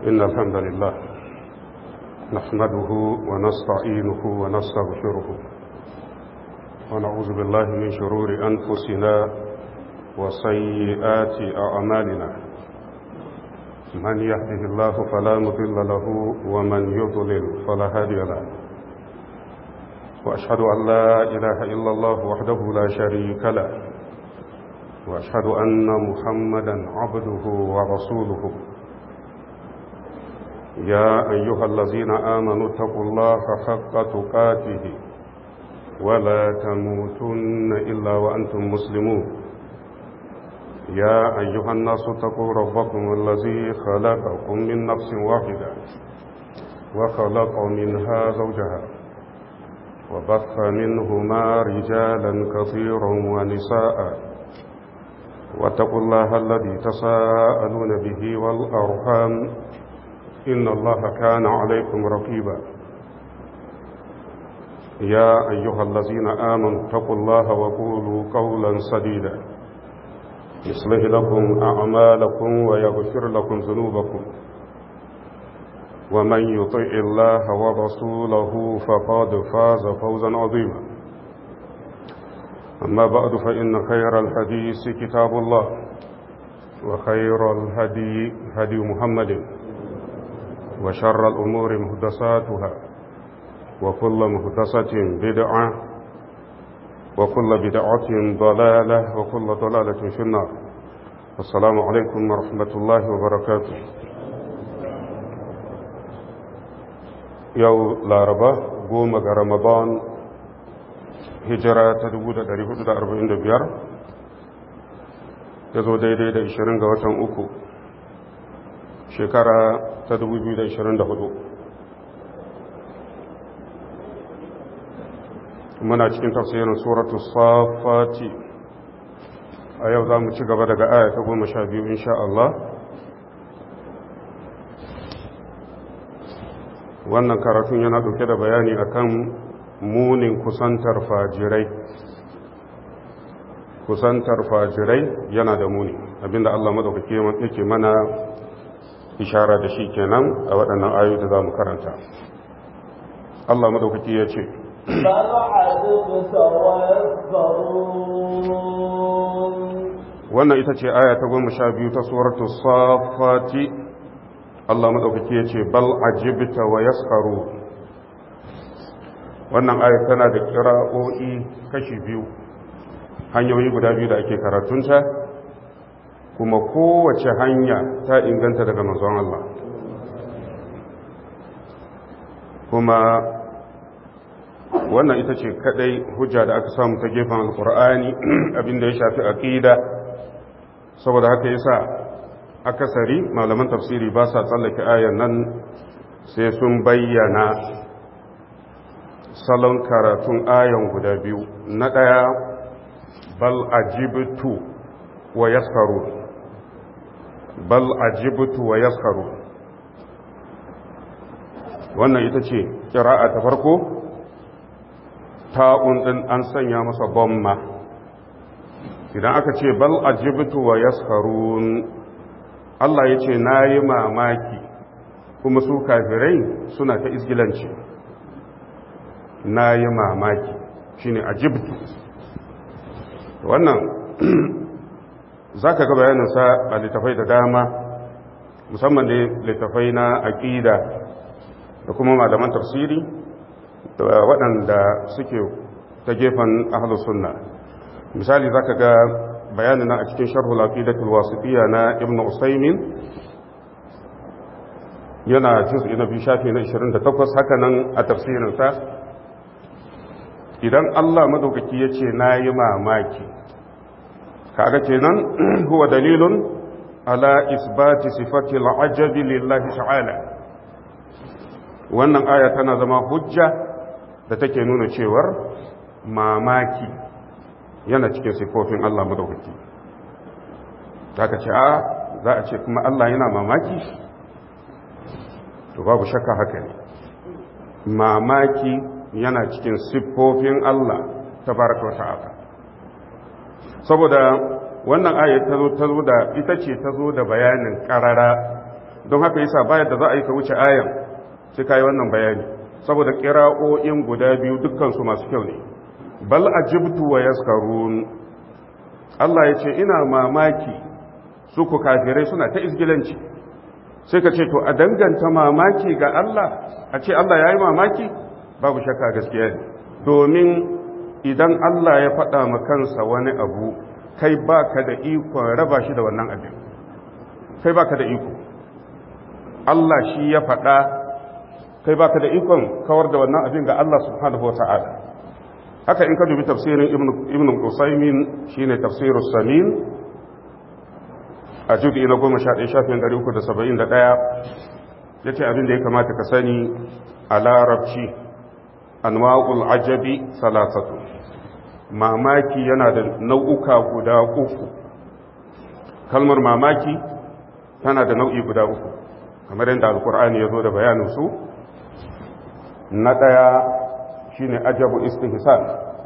إن الحمد لله نحمده ونستعينه ونستغفره ونعوذ بالله من شرور أنفسنا وسيئات أعمالنا من يهده الله فلا مضل له ومن يضلل فلا هادي له وأشهد أن لا إله إلا الله وحده لا شريك له وأشهد أن محمدا عبده ورسوله يا أيها الذين آمنوا اتقوا الله حق تقاته ولا تموتن إلا وأنتم مسلمون يا أيها الناس اتقوا ربكم الذي خلقكم من نفس واحدة وخلق منها زوجها وبث منهما رجالا كثيرا ونساء واتقوا الله الذي تساءلون به والأرحام إن الله كان عليكم رقيبا يا أيها الذين آمنوا اتقوا الله وقولوا قولا سديدا يصلح لكم أعمالكم ويغفر لكم ذنوبكم ومن يطع الله ورسوله فقد فاز فوزا عظيما أما بعد فإن خير الحديث كتاب الله وخير الهدي هدي محمد وشر الأمور مهدساتها وكل مهدسة بدعة وكل بدعة ضلالة وكل ضلالة في النار السلام عليكم ورحمة الله وبركاته yau laraba goma ga ramadan hijira ta 1445 ya zo daidai da 20 ga watan uku shekara ta 2024 muna cikin tafsirin suratu safati a yau za mu ci gaba daga aya ta goma sha biyu insha Allah wannan karatun yana ɗauke da bayani akan munin kusantar fajirai kusantar fajirai yana da muni abinda Allah madaukake yake mana ishara da shi kenan a waɗannan ayoyi da za mu karanta Allah madaukake ya ce wannan ita ce aya ta goma sha biyu ta suratu safati Allah maɗaukaki ya ce bal ajibta wa yaskaru wannan ayar tana da kira'o'i kashi biyu hanyoyi guda biyu da ake karatunta kuma kowace hanya ta inganta daga manzon Allah kuma wannan ita ce kadai hujja da aka samu ta gefen alkur'ani abinda ya shafi aqida saboda haka yasa akasari malaman tafsiri ba sa tsallake ayan nan sai sun bayyana salon karatun ayan guda biyu na ɗaya bal ajibtu wa yaskaru bal ajibtu wa yaskaru wannan ita ce kira'a ta farko ta'un ɗin an sanya masa bomma idan aka ce bal ajibtu wa yaskarun Allah ya ce na yi mamaki kuma su kafirai suna ta isgilanci na yi mamaki shi ne ajibtu wannan za ka ga bayaninsa a littafai da dama musamman da littafai na aƙida da kuma malaman tafsiri da waɗanda suke ta gefen ahalus sunna misali za ka ga bayanin a cikin sharhul aqidatul wasitiyya na ibnu usaymin yana juz'i na biyu shafi na 28 haka nan a tafsirin sa idan Allah madaukaki yace nayi mamaki kaga kenan huwa dalilun ala isbati sifati al-ajabi lillahi ta'ala wannan aya tana zama hujja da take nuna cewar mamaki yana cikin sifofin Allah madaukaki ka ce a za a ce kuma Allah yana mamaki to babu shakka haka ne mamaki yana cikin siffofin Allah tabaraka wata'ala saboda wannan ayat ta zo ta zo da ita ce ta zo da bayanin karara don haka yasa bayar da za a yi ka wuce ayan sai ka yi wannan bayani saboda ƙira'o'in guda biyu dukkansu masu kyau ne bal ajibtu wa yaskarun Allah ya ce ina mamaki su ku kafirai suna ta isgilanci sai ka ce to a danganta mamaki ga Allah a ce Allah ya yi mamaki babu shakka gaskiya ne domin idan Allah ya faɗa ma kansa wani abu kai baka da ikon raba shi da wannan abin kai baka da iko Allah shi ya faɗa kai baka da ikon kawar da wannan abin ga Allah subhanahu wata'ala haka in ka dubi tafsirin ibn Qusaymin shine tafsirus samin a judi na 11 shafin 371 yace abin da ya kamata ka sani a larabci anwa'ul ajabi salasatu mamaki yana da nau'uka guda uku kalmar mamaki tana da nau'i guda uku kamar yadda alkur'ani ya zo da bayaninsu na ɗaya shine ajabu istihsan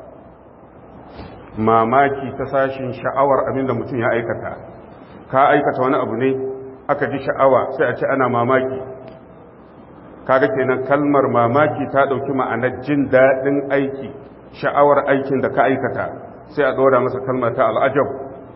mamaki ta sashin sha'awar abinda mutum ya aikata ka aikata wani abu ne aka ji sha'awa sai a ce ana mamaki kaga kenan kalmar mamaki ta ɗauki ma'anar jin daɗin aiki sha'awar aikin da ka aikata sai a ɗora masa kalmar ta al'ajab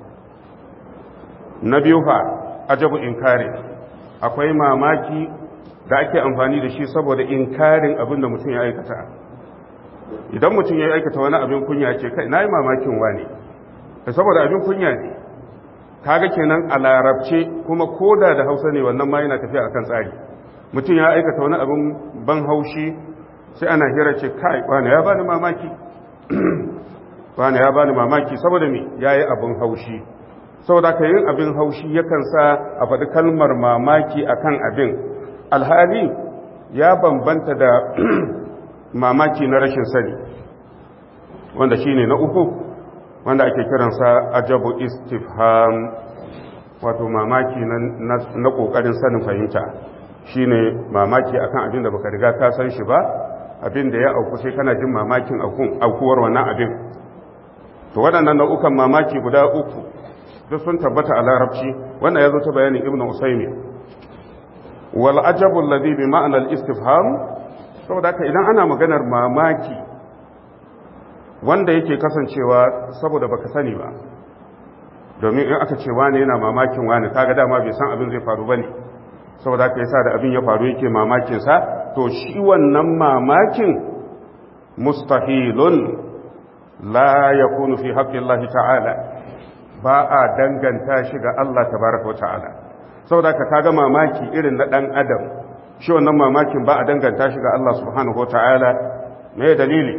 na biyu fa ajabu inkari akwai mamaki da ake amfani da shi saboda inkarin abin da mutum ya aikata idan mutum ya aikata wani abin kunya ce kai na yi mamakin wane saboda abin kunya ne kaga kenan a larabce kuma koda da hausa ne wannan ma yana tafiya akan tsari mutum ya aikata wani abin ban haushi sai ana hira ce kai wane ya bani mamaki wane ya bani mamaki saboda me yayi abin haushi saboda ka yin abin haushi yakan sa a faɗi kalmar mamaki akan abin alhali ya bambanta da mamaki na rashin sani wanda shine na uku wanda ake kiransa ajabu istifham wato mamaki na ƙoƙarin sanin fahimta shine mamaki akan abin da baka riga ka san shi ba abin da ya auku sai kana jin mamakin aukuwar wannan abin to waɗannan nau'ukan mamaki guda uku duk sun tabbata a larabci wannan ya zo ta bayanin ibnu usaymi wal ajabu alladhi bi ma'na al istifham saboda haka idan ana maganar mamaki wanda yake kasancewa saboda baka sani ba domin in aka ce wani yana mamakin wani kaga dama bai san abin zai faru bane saboda haka yasa da abin ya faru yake mamakin sa to shi wannan mamakin mustahilun la yakunu fi haqqillahi ta'ala ba a danganta shi ga Allah tabaraka wa ta'ala saboda ka kaga mamaki irin na dan adam shi wannan mamakin ba a danganta shi ga Allah subhanahu wa ta'ala me dalili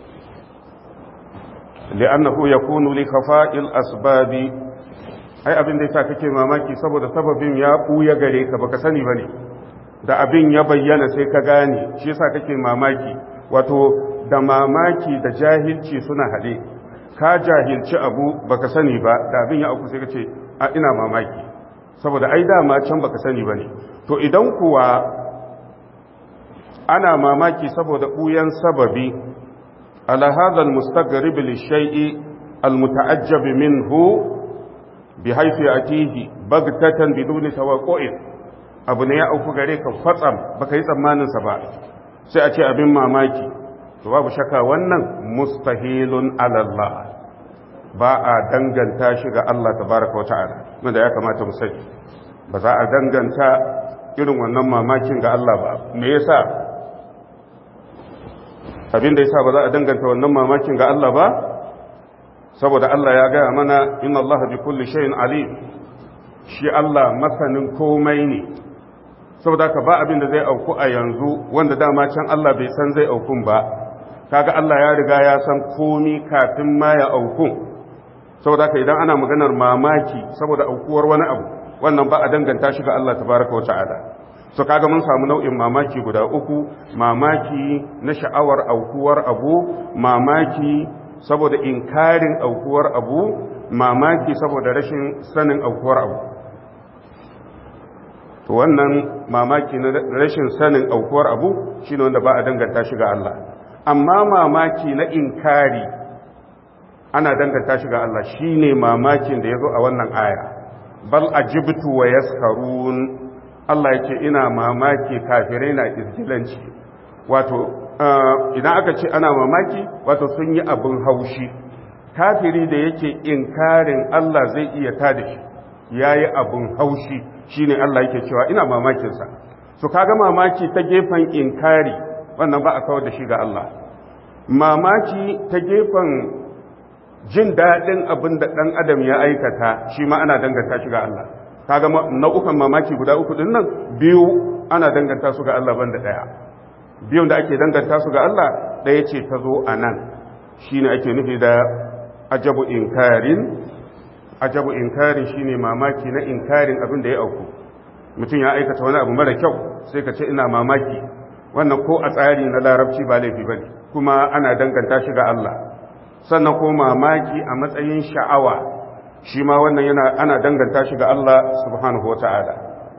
li'annahu yakunu li khafa'il asbabi ai abin da yasa kake mamaki saboda sababin ya buya gare ka baka sani bane da abin ya bayyana sai ka gane shi yasa kake mamaki wato da mamaki da jahilci suna haɗe ka jahilci abu baka sani ba da abin ya auku sai ka ce a ina mamaki saboda ai dama can baka sani bane to idan kuwa ana mamaki saboda buyan sababi ala hadha almustaghrib lishay'i almutaajjab minhu bihaythu yatihi bagtatan biduni tawaqqu'in abu ne ya auku gare ka kwatsam baka yi tsammanin sa ba sai a ce abin mamaki to babu shakka wannan mustahilun ala Allah ba a danganta shi ga Allah tabaraka wata'ala wanda ya kamata mu sani ba za a danganta irin wannan mamakin ga Allah ba me yasa abin da yasa ba za a danganta wannan mamakin ga Allah ba saboda Allah ya gaya mana inna Allah bi kulli shay'in alim shi Allah masanin komai ne saboda ka ba abin da zai auku a yanzu wanda dama can Allah bai san zai aukun ba kaga Allah ya riga ya san komi kafin ma ya aukun saboda ka idan ana maganar mamaki saboda aukuwar wani abu wannan ba a danganta shi ga Allah tabaraka wa ta'ala so kaga mun samu nau'in mamaki guda uku mamaki na sha'awar aukuwar abu mamaki saboda inkarin aukuwar abu mamaki saboda rashin sanin aukuwar abu to wannan mamaki na rashin sanin aukuwar abu shine wanda ba a danganta shi ga Allah amma mamaki na inkari ana danganta shi ga Allah shine mamakin da yazo a wannan aya bal ajibtu wa yaskarun Allah ya ce ina mamaki kafirai na izgilanci wato idan aka ce ana mamaki wato sun yi abin haushi kafiri da yake inkarin Allah zai iya tada shi ya yi abin haushi shine Allah yake cewa ina mamakinsa su kaga mamaki ta gefen inkari wannan ba a kawar da shi ga Allah mamaki ta gefen jin daɗin abin da ɗan adam ya aikata shi ma ana danganta shi ga Allah kaga nau'ukan mamaki guda uku din nan biyu ana danganta su ga Allah banda ɗaya biyun da ake danganta su ga Allah ɗaya ce ta zo a nan shine ake nufi da ajabu inkarin ajabu inkarin shine mamaki na inkarin abin da ya auku mutum ya aikata wani abu mara kyau sai ka ce ina mamaki wannan ko a tsari na larabci ba laifi bane kuma ana danganta shi ga Allah sannan ko mamaki a matsayin sha'awa shi ma wannan yana ana danganta shi ga Allah subhanahu wata'ala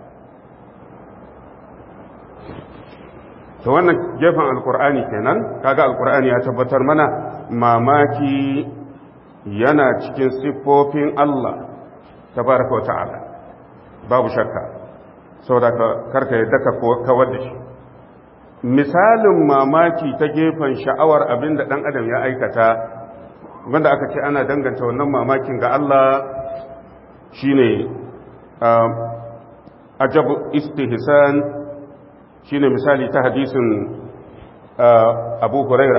to wannan gefen alkur'ani kenan kaga alkur'ani ya tabbatar mana mamaki yana cikin siffofin Allah tabaraka wata'ala babu shakka saboda karka yadda ka kawar da shi misalin mamaki ta gefen sha'awar abin da ɗan adam ya aikata wanda aka ce ana danganta wannan mamakin ga Allah shine ajabu istihsan shine misali ta hadisin Abu Huraira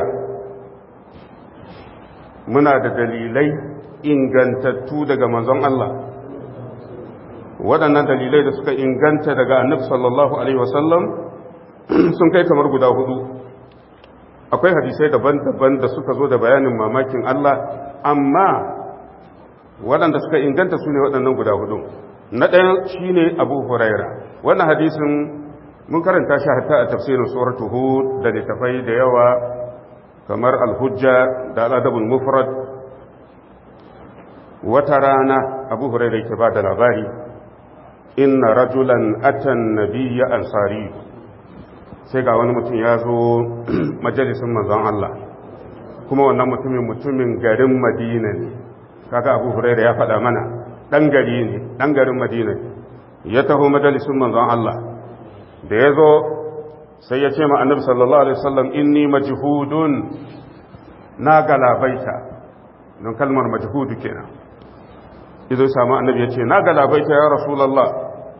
muna da dalilai ingantattu daga manzon Allah waɗannan dalilai da suka inganta daga annabi sallallahu alaihi wasallam sun kai kamar guda hudu akwai hadisai daban-daban da suka zo da bayanin mamakin Allah amma waɗanda suka inganta su ne waɗannan guda hudu na ɗaya shi ne abu huraira wannan hadisin mun karanta shi hatta a tafsirin suratu hud da littafai da yawa kamar alhujja da al'adabul mufrad wata rana abu huraira yake ba da labari inna rajulan atan nabiyya ansari sai ga wani mutum ya zo majalisun manzon Allah kuma wannan mutumin mutumin garin madina ne kaga abu huraira ya faɗa mana ɗan gari ne ɗan garin madina ne ya taho majalisun manzon Allah da ya zo sai ya ce ma annabi sallallahu alaihi wasallam inni majhudun na galabaita don kalmar majhudu kenan izo samu annabi ya ce na galabaita ya rasulullah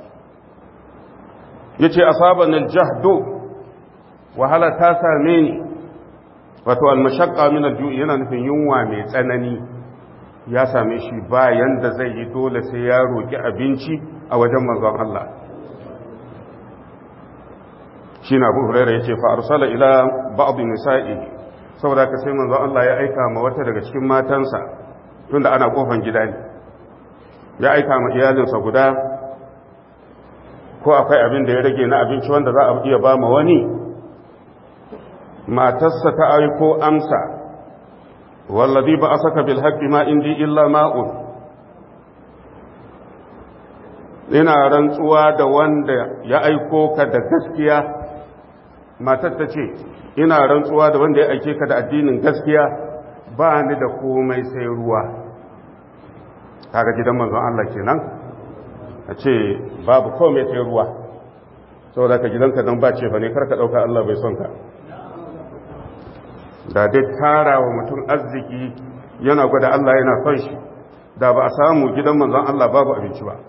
ya ce asaban aljahdu wahala ta same ni wato almashaqqa min alju'i yana nufin yunwa mai tsanani ya same shi bayan da zai yi dole sai ya roki abinci a wajen manzon Allah shi na abu huraira ya ce fa arsala ila ba'd nisa'i saboda ka sai manzon Allah ya aika ma wata daga cikin matansa tunda ana kofan gida ne ya aika ma iyalinsa guda ko akwai abin da ya rage na abinci wanda za a iya ba ma wani matarsa ta aiko amsa wallazi ba a saka bil haqqi ma indi illa ma'un ina rantsuwa da wanda ya aiko ka da gaskiya matar ta ce ina rantsuwa da wanda ya aike ka da addinin gaskiya ba ni da komai sai ruwa kaga gidan manzon Allah kenan a ce babu komai sai ruwa saboda ka gidanka dan ba ce fa ne karka dauka Allah bai son ka da dai tara wa mutum arziki yana gwada Allah yana son shi da ba a samu gidan manzon Allah babu abinci ba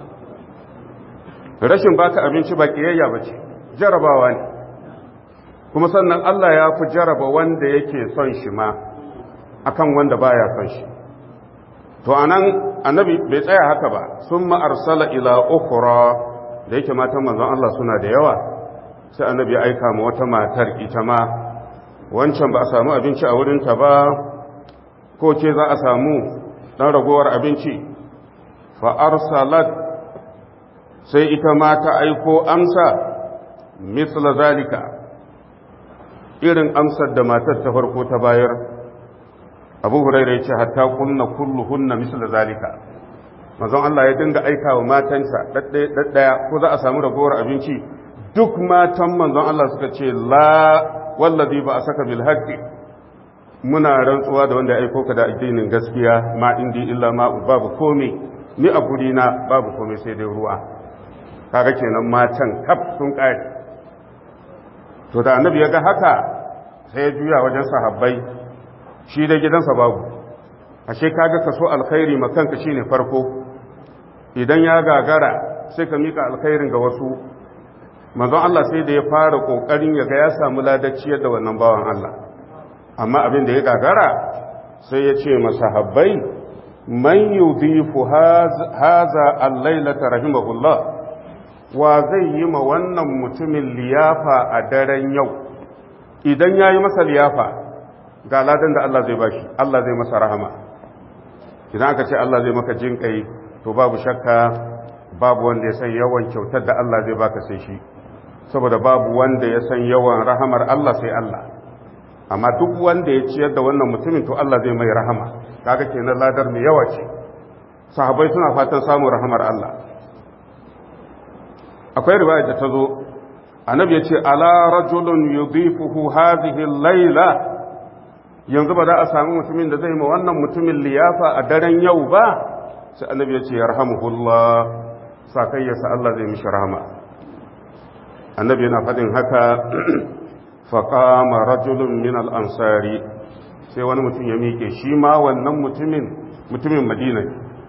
rashin baka abinci ba kiyayya ba ce jarabawa ne kuma sannan Allah ya fi jaraba wanda yake son shi ma akan wanda baya son shi to anan annabi bai tsaya haka ba sun arsala ila ukhra da yake matan manzon Allah suna da yawa sai annabi ya aika ma wata matar ita ma wancan ba a samu abinci a wurinta ba ko ce za a samu dan ragowar abinci fa arsalat sai ita ma ta aiko amsa misla zalika irin amsar da matar ta farko ta bayar abu huraira ya ce hatta kunna kulluhunna misla zalika mazan Allah ya dinga aika wa matansa ɗaɗɗaya ko za a samu ragowar abinci duk matan manzon Allah suka ce la wallazi ba a saka bil haqqi muna rantsuwa da wanda ya aiko ka da addinin gaskiya ma indi illa ma babu komai ni a gurina babu komai sai dai ruwa kaga kenan matan kaf sun kare to da annabi ya ga haka sai ya juya wajen sahabbai shi da gidansa babu ashe kaga kaso alkhairi makanka shine farko idan ya gagara sai ka mika alkhairin ga wasu manzon Allah sai da ya fara kokarin ya ga ya samu ladacci da wannan bawan Allah amma abin da ya gagara sai ya ce masahabbai man yudifu haza al-lailata rahimahullah wa zai yi ma wannan mutumin liyafa a daren yau idan ya yi masa liyafa ga ladan da Allah zai bashi Allah zai masa rahama idan aka ce Allah zai maka jin kai to babu shakka babu wanda ya san yawan kyautar da Allah zai baka sai shi saboda babu wanda ya san yawan rahamar Allah sai Allah amma duk wanda ya ciyar da wannan mutumin to Allah zai mai rahama kaga kenan ladar mai yawa ce sahabbai suna fatan samun rahamar Allah akwai riwaya da ta zo annabi ya ce ala rajulun yudifuhu hadhihi layla yanzu ba za a samu mutumin da zai ma wannan mutumin liyafa a daren yau ba sai annabi ya ce yarhamuhullah sakayyarsa Allah zai mishi rahama annabi yana faɗin haka faƙama rajulun min al'ansari sai wani mutum ya miƙe shi ma wannan mutumin mutumin madina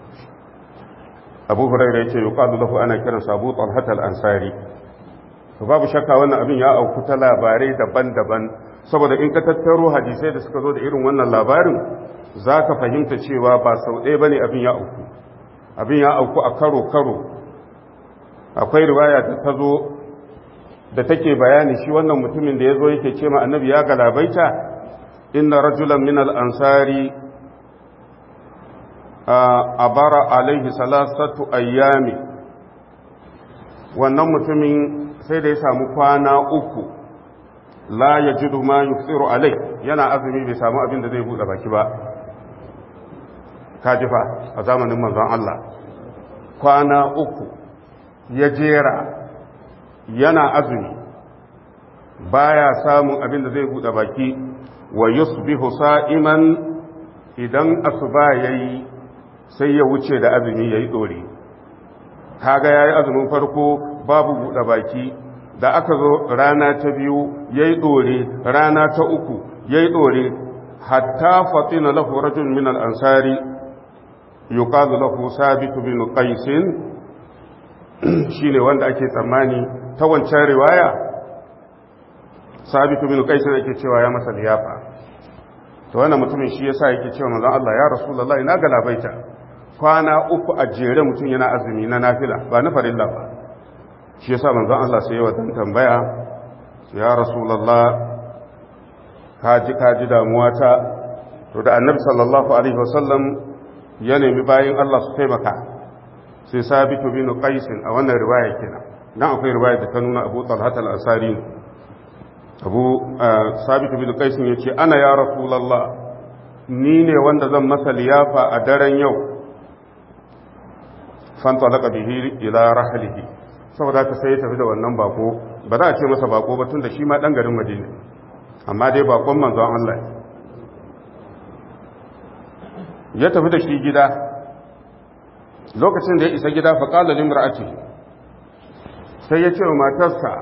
abu hurairu ya ce yi ƙadu lahu ana kiran sabu talhat al'ansari to babu shakka wannan abin ya auku ta labarai daban-daban saboda in ka tattaro hadisai da suka zo da irin wannan labarin za ka fahimta cewa ba sau ɗaya ba ne abin ya auku abin ya auku a karo-karo akwai riwaya da ta zo da take bayani shi wannan mutumin da ya zo yake ce ma annabi ya galabaita inna rajulan min al-ansari abara alaihi salasatu ayyami wannan mutumin sai da ya samu kwana uku la yajidu ma yusiru alai yana azumi bai samu abin da zai buɗe baki ba kajifa a zamanin manzon Allah kwana uku ya jera yana azumi baya samun abin da zai buɗe baki wa yusbihu sa'iman idan asuba yayi sai ya wuce da azumi yayi dore kaga yayi azumin farko babu buɗe baki da aka zo rana ta biyu yayi dore rana ta uku yayi dore hatta fatina lahu rajul min al-ansari yuqalu lahu sabit bin qais shine wanda ake tsammani ta wancan riwaya sabitu bin qaisin yake cewa ya masa liyafa to wannan mutumin shi yasa yake cewa manzon Allah ya rasulullahi na galabaita kwana uku a jere mutum yana azumi na nafila ba na farilla ba shi yasa manzon Allah sai ya dan tambaya ya rasulullah kaji kaji damuwa ta to da annabi sallallahu alaihi wasallam ya nemi bayin Allah su taimaka sai sabitu bin qaisin a wannan riwaya kenan dan akwai riwaya da ta nuna Abu Talhat al-Ansari Abu Sabit bin Qais yace ana ya Rasulullah ni ne wanda zan masa liyafa a daren yau fanta laka bihi ila rahlihi saboda ka sai ya tafi da wannan bako ba za a ce masa bako ba tunda shi ma dan garin Madina amma dai bakon manzon Allah ya tafi da shi gida lokacin da ya isa gida fa qala limra'atihi sai ya ce wa matarsa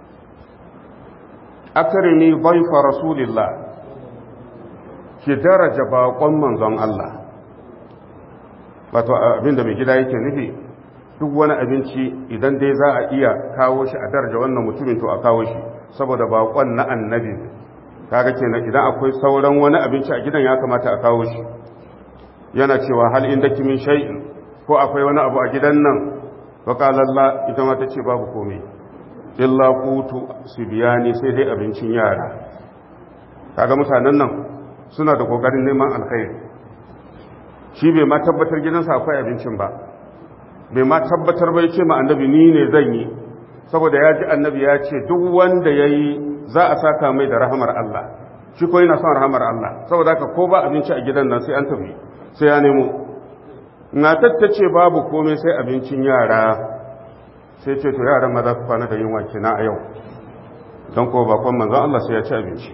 akarimi baifa rasulillah ki daraja baƙon manzon Allah wato abinda mai gida yake nufi duk wani abinci idan dai za a iya kawo shi a daraja wannan mutumin to a kawo shi saboda baƙon na annabi kaga kenan idan akwai sauran wani abinci a gidan ya kamata a kawo shi yana cewa hal inda kimin shay'in ko akwai wani abu a gidan nan faƙalalla ita ma ta ce babu komai illa kutu su biya ne sai dai abincin yara kaga mutanen nan suna da ƙoƙarin neman alkhairi shi bai ma tabbatar gidansa akwai abincin ba bai ma tabbatar bai ce ma annabi ni ne zan yi saboda ya ji annabi ya ce duk wanda ya yi za a saka mai da rahamar Allah shi ko yana son rahamar Allah saboda haka ko ba abinci a gidan nan sai an tafi sai ya nemo na tattace babu komai sai abincin yara sai ce to yaran ma za su kwana da yunwa kina a yau don ko bakon manzon Allah sai ya ci abinci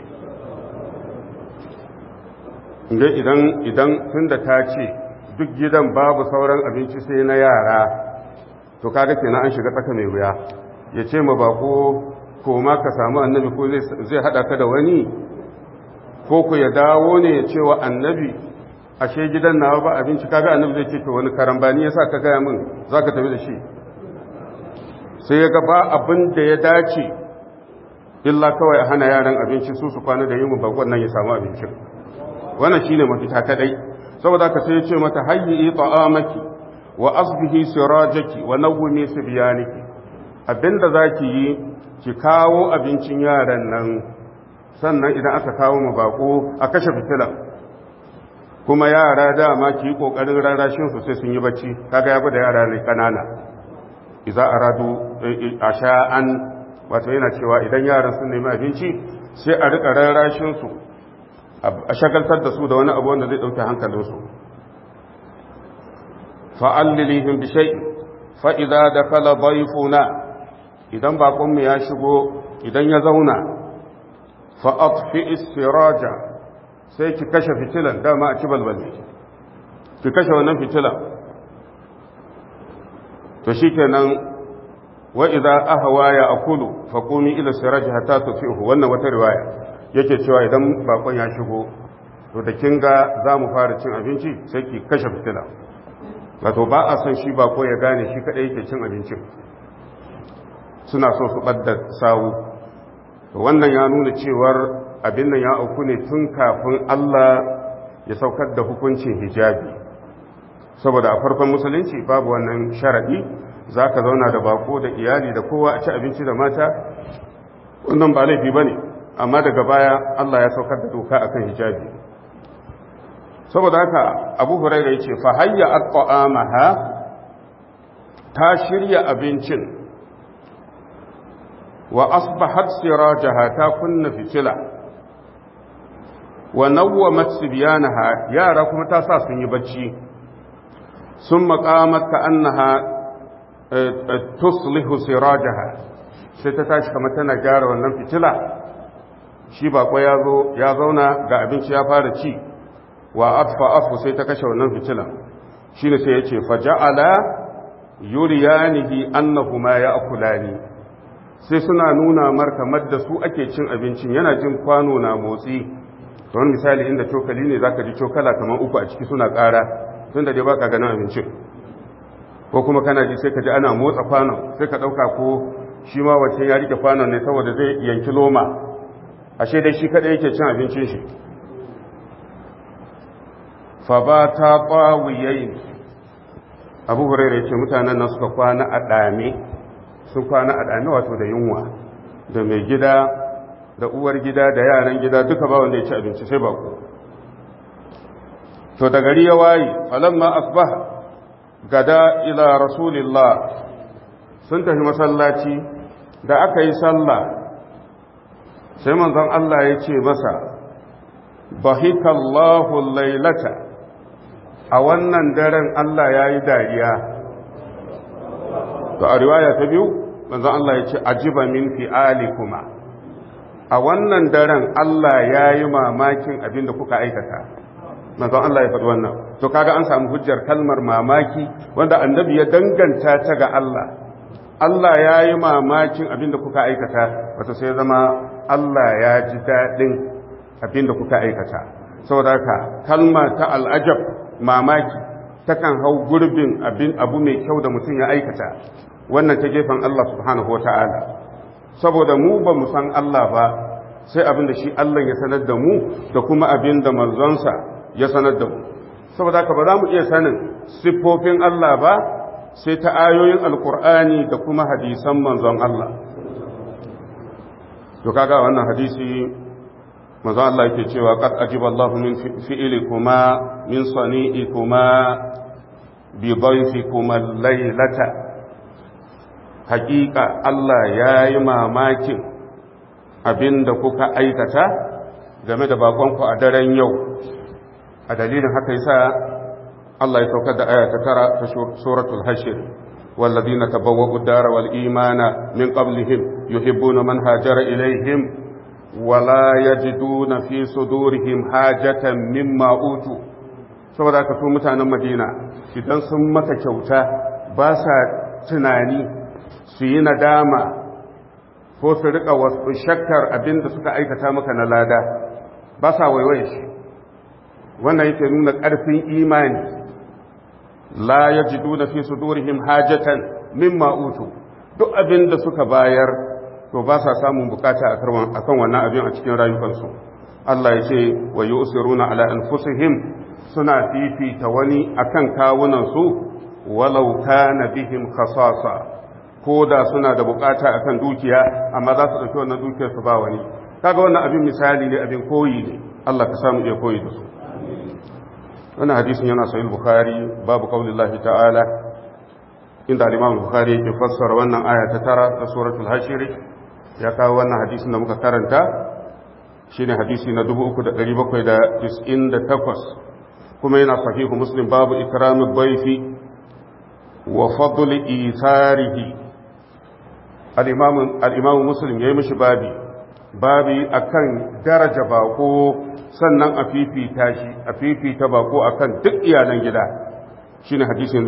inda idan idan tunda ta ce duk gidan babu sauran abinci sai na yara to kaga kenan an shiga tsaka mai wuya ya ce ma bako ko ma ka samu annabi ko zai hada ka da wani ko ku ya dawo ne ya ce wa annabi ashe gidan nawa ba abinci kaga annabi zai ce to wani karambani yasa ka gaya min zaka tafi da shi sai ya ga ba abin da ya dace illa kawai a hana yaran abinci su su kwana da yin bakon nan ya samu abincin wannan shine mafita kadai saboda ka sai ya ce mata hayyi ta'amaki wa asbihi sirajaki wa nawwimi sibyaniki abinda zaki yi ki kawo abincin yaran nan sannan idan aka kawo mu bako a kashe fitila kuma yara dama ki yi kokarin rarashin su sai sun yi bacci kaga ya da yara ne kanana idza aradu asha'an wato yana cewa idan yaran sun nemi abinci sai a rika rarashin su a shagaltar da su da wani abu wanda zai dauke hankalin su fa'allilihim bi shay fa idza dakala dayfuna idan bakon mu ya shigo idan ya zauna fa atfi istiraja sai ki kashe fitilan dama a ci balbali ki kashe wannan fitilan to shikenan wa idza ahwa ya akulu fa qumi ila siraj hatta tufihu wannan wata riwaya yake cewa idan bakon ya shigo to da kin ga zamu fara cin abinci sai ki kashe fitila wato ba a son shi bako ya gane shi kadai yake cin abincin suna so su badda sawu to wannan ya nuna cewar abin nan ya auku ne tun kafin Allah ya saukar da hukuncin hijabi saboda a farkon musulunci babu wannan sharadi za ka zauna da bako da iyali da kowa a ci abinci da mata wannan ba laifi ba ne amma daga baya Allah ya saukar da doka akan hijabi saboda haka abu huraira ya ce fa hayya aqamaha ta shirya abincin wa asbahat sirajaha ta kunna fitila wa nawwamat sibyanaha yara kuma ta sa sun yi bacci sun maqamat ka annaha tuslihu sirajaha sai ta tashi kamar tana gyara wannan fitila shi bako ya zo ya zauna ga abinci ya fara ci wa atfa afu sai ta kashe wannan fitilan shine sai yace faja'ala yuriyanihi annahuma ya'kulani sai suna nuna mar kamar da su ake cin abincin yana jin kwano na motsi don misali inda cokali ne zaka ji cokala kamar uku a ciki suna ƙara tunda dai baka ganin abincin ko kuma kana ji sai ka ji ana motsa kwanon sai ka ɗauka ko shi ma wancan ya rike kwanon ne saboda zai yanki loma ashe dai shi kaɗai yake cin abincin shi fa ba ta ƙwawiyayin abu hurairu ya ce mutanen nan suka kwana a ɗame sun kwana a ɗame wato da yunwa da mai gida da uwar gida da yaran gida duka ba wanda ya ci abinci sai bako to da gari ya waye falamma asbaha gada ila rasulillah sun tafi masallaci da aka yi sallah sai manzon Allah ya ce masa bahikallahu lailata a wannan daren Allah ya yi dariya to a riwaya ta biyu manzon Allah ya ce ajiba min fi'ali kuma a wannan daren Allah ya yi mamakin abin da kuka aikata manzon Allah ya faɗi wannan to kaga an samu hujjar kalmar mamaki wanda annabi ya danganta ta ga Allah Allah ya yi mamakin abin da kuka aikata wato sai zama Allah ya ji daɗin abin da kuka aikata saboda haka kalma ta al'ajab mamaki takan hau gurbin abin abu mai kyau da mutum ya aikata wannan ta gefen Allah subhanahu wa ta'ala saboda mu ba mu san Allah ba sai abin da shi Allah ya sanar da mu da kuma abin da manzonsa ya sanar da mu saboda haka ba za mu iya sanin siffofin Allah ba sai ta ayoyin alkur'ani da kuma hadisan manzon Allah to kaga wannan hadisi manzon Allah yake cewa qad ajiba Allahu min fi'likuma min sani'ikuma bi dhayfikuma laylata haqiqa Allah yayi mamakin abinda kuka aikata game da bakonku a daren yau a dalilin haka yasa Allah ya saukar da aya ta tara ta suratul hashir والذين تبوأوا الدار والإيمان من قبلهم يحبون من هاجر إليهم ولا يجدون في صدورهم حاجة مما أوتوا saboda aka so mutanen madina idan sun maka kyauta ba sa tunani su yi nadama ko su rika wasu shakkar abin da suka aikata maka na lada ba sa waiwaye shi wannan yake nuna ƙarfin imani la ya ji duna fi su durihim hajatan mimma utu duk abin da suka bayar to ba sa samun bukata a kan wannan abin a cikin rayukansu Allah ya ce wa yi usiruna ala anfusihim suna fifita wani akan kawunansu walau kana bihim khasasa ko da suna da bukata akan dukiya amma za su ɗauki wannan dukiyar su ba wani kaga wannan abin misali ne abin koyi ne Allah ka samu iya koyi da su wannan hadisin yana sahih bukhari babu qaulillahi ta'ala inda al-imam bukhari yake fassara wannan aya ta tara ta suratul hashir ya kawo wannan hadisin da muka karanta shine hadisi na 3798 kuma yana sahihu muslim babu ikramul bayfi wa fadl isarihi al-imam muslim yayi mishi babi babi akan daraja bako sannan a fifita shi a fifita bako akan duk iyalan gida shine hadisin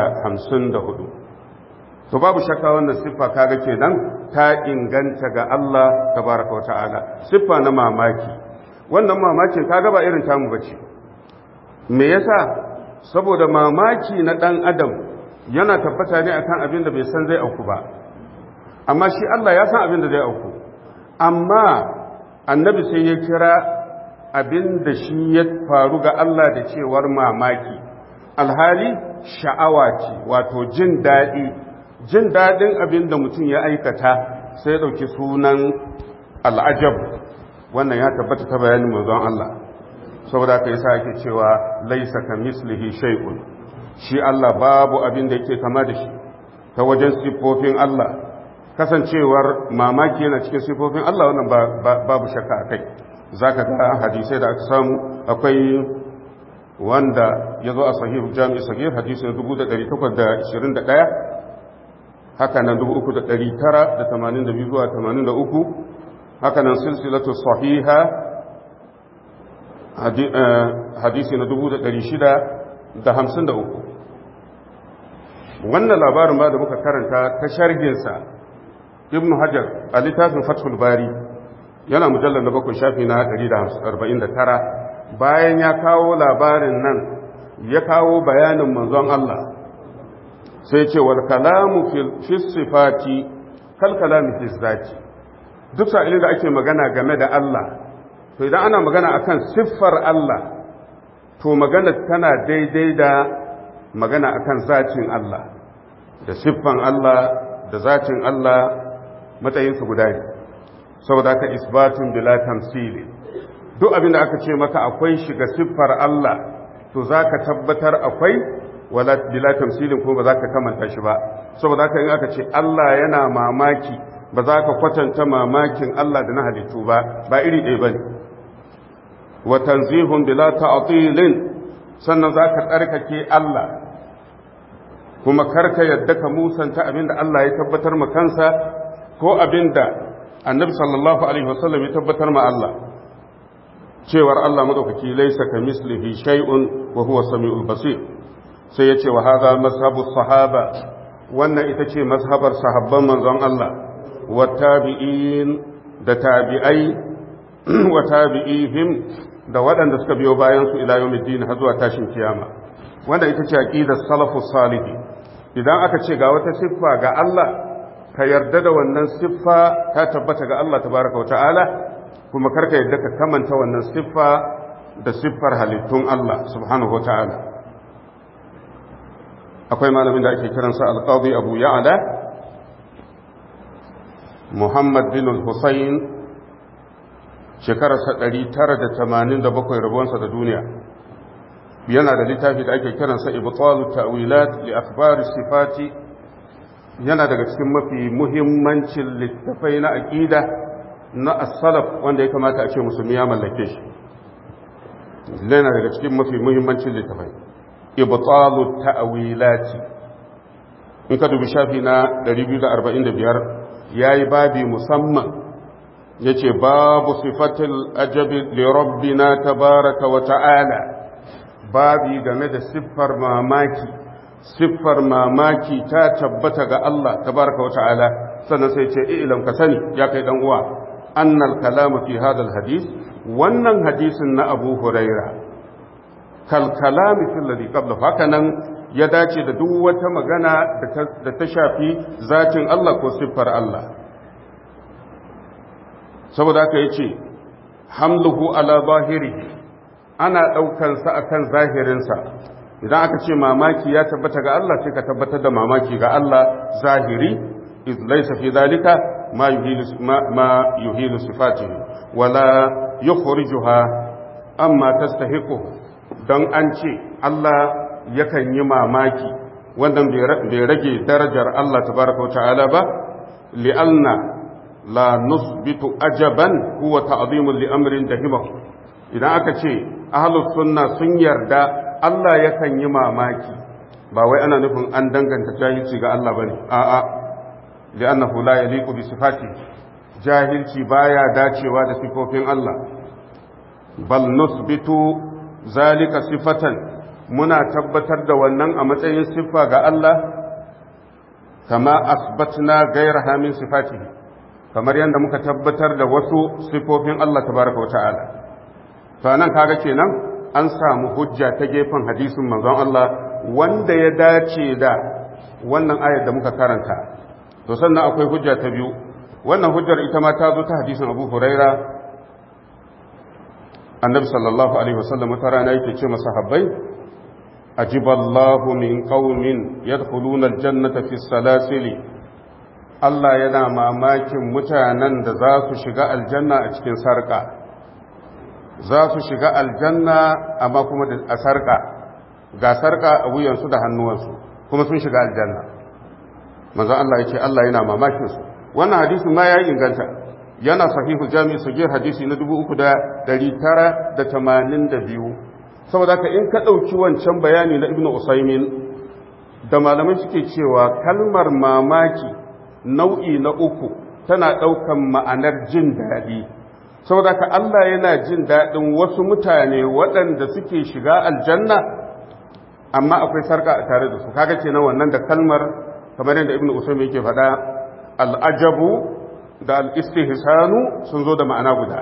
2054 to babu shakka wannan siffa kaga kenan ta inganta ga Allah tabaraka wa ta'ala siffa na mamaki wannan mamakin kaga ba irin tamu bace me yasa saboda mamaki na dan adam yana tabbata ne akan abin da bai san zai auku ba amma shi Allah ya san abin da zai auku amma annabi sai ya kira abin da shi ya faru ga Allah da cewar mamaki alhali sha'awa ce wato jin daɗi jin daɗin abin da mutum ya aikata sai ya ɗauki sunan al'ajab wannan ya tabbata ta bayanin manzon Allah saboda ka yasa ake cewa laisa ka mislihi shay'un shi Allah babu abin da yake kama da shi ta wajen siffofin Allah kasancewar mamaki yana cikin siffofin Allah wannan babu shakka a kai za ka ga hadisai da aka samu akwai wanda ya zo a sahihu jami'i sahih hadisi na 1821 haka nan 3982 zuwa 83 haka nan silsilatu sahiha hadisi na 653 wannan labarin ba da muka karanta ta sharhinsa ibn hajar a littafin fathul bari yana mujallar na bakwai shafi na 149 bayan ya kawo labarin nan ya kawo bayanin manzon Allah sai ce wal kalamu fi sifati kal kalami fi zati duk sa'ilin da ake magana game da Allah to idan ana magana akan siffar Allah to magana tana daidai da magana akan zatin Allah da siffan Allah da zatin Allah matsayinsu guda ne saboda ka isbatun bila tamsili duk abin da aka ce maka akwai shiga siffar Allah to za ka tabbatar akwai wala bila tamsilin kuma ba za ka kamanta shi ba saboda haka in aka ce Allah yana mamaki ba za ka kwatanta mamakin Allah da na halittu ba ba iri ɗaya ba ne wa tanzihun bila ta'tilin sannan za ka tsarkake Allah kuma karka yadda ka musanta abin da Allah ya tabbatar ma kansa ko abin da annabi sallallahu alaihi wasallam ya tabbatar ma Allah cewar Allah madaukaki laisa ka mislihi shay'un wa huwa samiul basir sai ya ce wa hadha mazhabu sahaba wannan ita ce mazhabar sahabban manzon Allah wa tabi'in da tabi'ai wa tabi'ihim da waɗanda suka biyo bayan su ila yawmiddin har zuwa tashin kiyama wanda ita ce aqidar salafus salih idan aka ce ga wata siffa ga Allah ka yarda da wannan siffa ta tabbata ga Allah tabaraka wa ta'ala kuma karka yadda ka kamanta wannan siffa da siffar halittun Allah subhanahu wa ta'ala akwai malamin da ake kiransa alƙawbi abu ya'ala muhammad bin al-husayn shekararsa 987 rabuwansa da duniya yana da littafi da ake kiransa ibtalu ta'wilat li akhbar sifati yana daga cikin mafi muhimmancin littafai na aqida na as-salaf wanda ya kamata a ce musulmi ya mallake shi yana daga cikin mafi muhimmancin littafai ibtalu ta'wilati in ka dubi shafi na 245 yayi babi musamman yace babu sifatil ajabi li rabbina tabaraka wa ta'ala babi game da siffar mamaki siffar mamaki ta tabbata ga Allah tabaraka wa ta'ala sannan sai ce ilam ka sani ya kai dan uwa annal kalamu fi hadal hadith wannan hadisin na Abu Huraira kal kalami fil ladhi qabla haka nan ya dace da duk wata magana da ta shafi zatin Allah ko siffar Allah saboda haka yace hamluhu ala zahirihi ana daukan sa akan zahirinsa idan aka ce mamaki ya tabbata ga Allah sai ka tabbatar da mamaki ga Allah zahiri iz laysa fi dhalika ma yuhilu ma yuhilu sifatihi wala yukhrijuha amma tastahiqu dan an ce Allah yakan yi mamaki wannan bai rage darajar Allah tabaraka wa ta'ala ba li'anna la nusbitu ajaban huwa ta'zimun li amrin dahimahu idan aka ce ahlus sunna sun yarda Allah yakan yi mamaki ba wai ana nufin an danganta jahilci ga Allah bane a'a li'annahu la yaliqu bi sifati jahilci baya dacewa da sifofin Allah bal nusbitu zalika sifatan muna tabbatar da wannan a matsayin siffa ga Allah kama asbatna gairaha min sifatihi kamar yadda muka tabbatar da wasu sifofin Allah tabaraka wata'ala to nan kaga kenan an samu hujja ta gefen hadisin manzon Allah wanda ya dace da wannan ayar da muka karanta to sannan akwai hujja ta biyu wannan hujjar ita ma ta zo ta hadisin Abu Huraira annabi sallallahu alaihi wasallam wata rana yake ce masahabbai ajiballahu min qaumin yadkhuluna aljannata fi salasili Allah yana mamakin mutanen da za su shiga aljanna a cikin sarka za su shiga aljanna amma kuma a sarka ga sarka a wuyansu da hannuwansu kuma sun shiga aljanna manzo Allah yake Allah yana mamakin su wannan hadisin ma ya inganta yana sahihu jami'i sagir hadisi na 3982 saboda ka in ka ɗauki wancan bayani na ibnu usaimin da malamai suke cewa kalmar mamaki nau'i na uku tana ɗaukan ma'anar jin daɗi saboda ka Allah yana jin daɗin wasu mutane waɗanda suke shiga aljanna amma akwai sarka a tare da su kaga kenan wannan da kalmar kamar yadda ibnu usaimin yake faɗa al'ajabu da al'istihsanu sun zo da ma'ana guda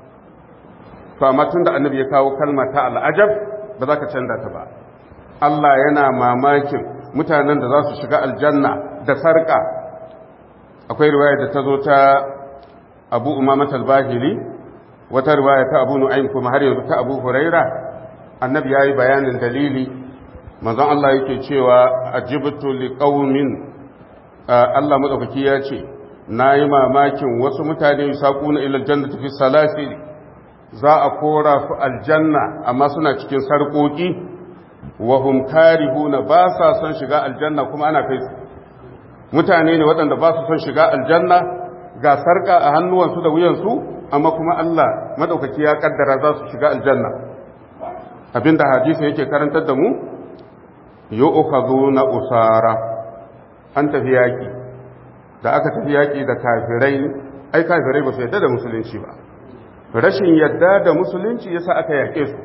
to amma tun da annabi ya kawo kalma ta al'ajab ba za ka canza ta ba Allah yana mamakin mutanen da za su shiga aljanna da sarƙa akwai riwaya da ta zo ta abu umamat al-bahili wata riwaya ta abu nu'aym kuma har yanzu ta abu huraira annabi yayi bayanin dalili manzon Allah yake cewa ajibtu liqaumin Allah madaukaki ya ce na yi mamakin wasu mutane saƙuna ilal jannati fi salasili za a kora su aljanna amma suna cikin sarƙoƙi wa hum karihuna ba sa son shiga aljanna kuma ana kai su mutane ne waɗanda ba su son shiga aljanna ga sarƙa a hannuwansu da wuyansu amma kuma Allah madaukaki ya kaddara za su shiga aljanna abinda hadisi yake karantar da mu yu'khaduna usara an tafi yaki da aka tafi yaƙi da kafirai ai kafirai ba su yadda da musulunci ba rashin yadda da musulunci yasa aka yaƙe su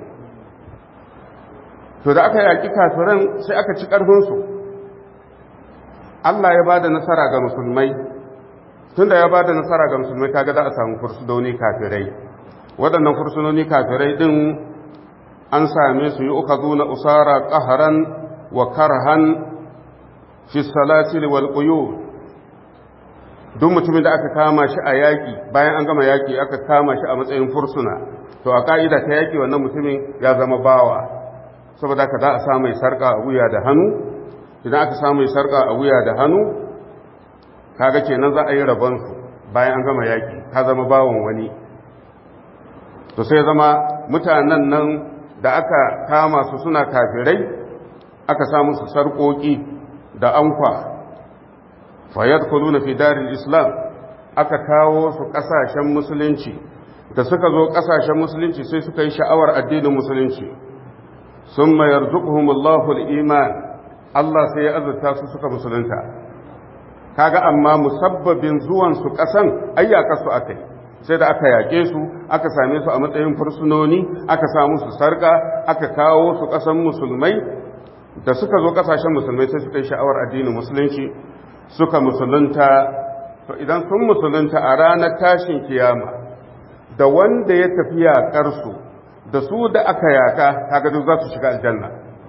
to da aka yaƙi kafiran sai aka ci ƙarfinsu Allah ya ba da nasara ga musulmai tunda ya ba da nasara ga musulmai kaga za a samu fursunoni kafirai waɗannan fursunoni kafirai ɗin an same su yi uka na usara ƙaharan wa karhan fi salasil wal quyud duk mutumin da aka kama shi a yaƙi bayan an gama yaƙi aka kama shi a matsayin fursuna to a ƙa'ida ta yaƙi wannan mutumin ya zama bawa saboda ka za a samu sarƙa a wuya da hannu idan aka samu sarƙa a wuya da hannu kaga kenan za a yi rabonsu bayan an gama yaƙi ka zama bawan wani to sai zama mutanen nan da aka kama su suna kafirai aka samu su sarƙoƙi da ankwa fayyadkuluna fi daril islam aka kawo su kasashen musulunci da suka zo kasashen musulunci sai suka yi sha'awar addinin musulunci sun mayar zukuhumullahu iman Allah sai ya azurta su suka musulunta kaga amma musabbabin zuwan su kasan ayyaka su akai sai da aka yake su aka same su a matsayin fursunoni aka samu su sarka aka kawo su kasan musulmai da suka zo kasashen musulmai sai suka yi sha'awar addinin musulunci suka musulunta to idan sun musulunta a ranar tashin kiyama da wanda ya tafi yaƙarsu da su da aka yaƙa kaga duk za su shiga aljanna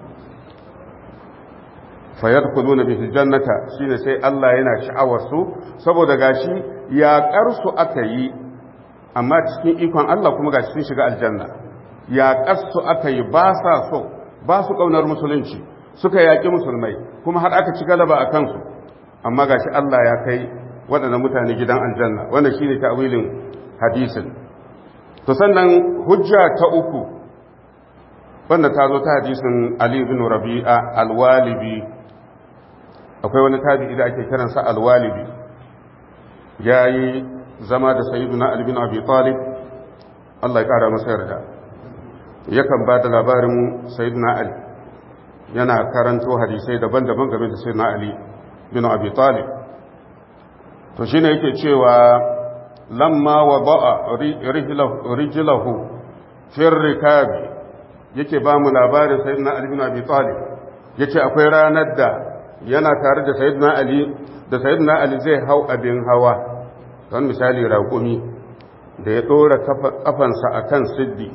fayadkhuluna bihi jannata shine sai Allah yana sha'awar su saboda gashi yaƙarsu aka yi amma cikin ikon Allah kuma gashi sun shiga aljanna yaƙarsu aka yi ba sa so ba su ƙaunar musulunci suka yaƙi musulmai kuma har aka ci galaba a kansu amma gashi Allah ya kai waɗannan mutane gidan aljanna wannan shine ta'wilin hadisin to sannan hujja ta uku wanda ta zo ta hadisin Ali ibn Rabi'a al-Walibi akwai wani tabi'i da ake kiransa al-Walibi yayi zama da sayyiduna Ali ibn Abi Talib Allah ya kara masa yarda yakan ba da labarin sayyiduna Ali yana karanto hadisai daban-daban game da sayyiduna Ali bin Abi Talib to shine yake cewa lamma wada'a rijlahu fi rikabi yake ba mu labarin sayyidina Ali bin Abi Talib yace akwai ranar da yana tare da sayyidina Ali da sayyidina Ali zai hau abin hawa don misali raƙumi da ya dora kafansa akan siddi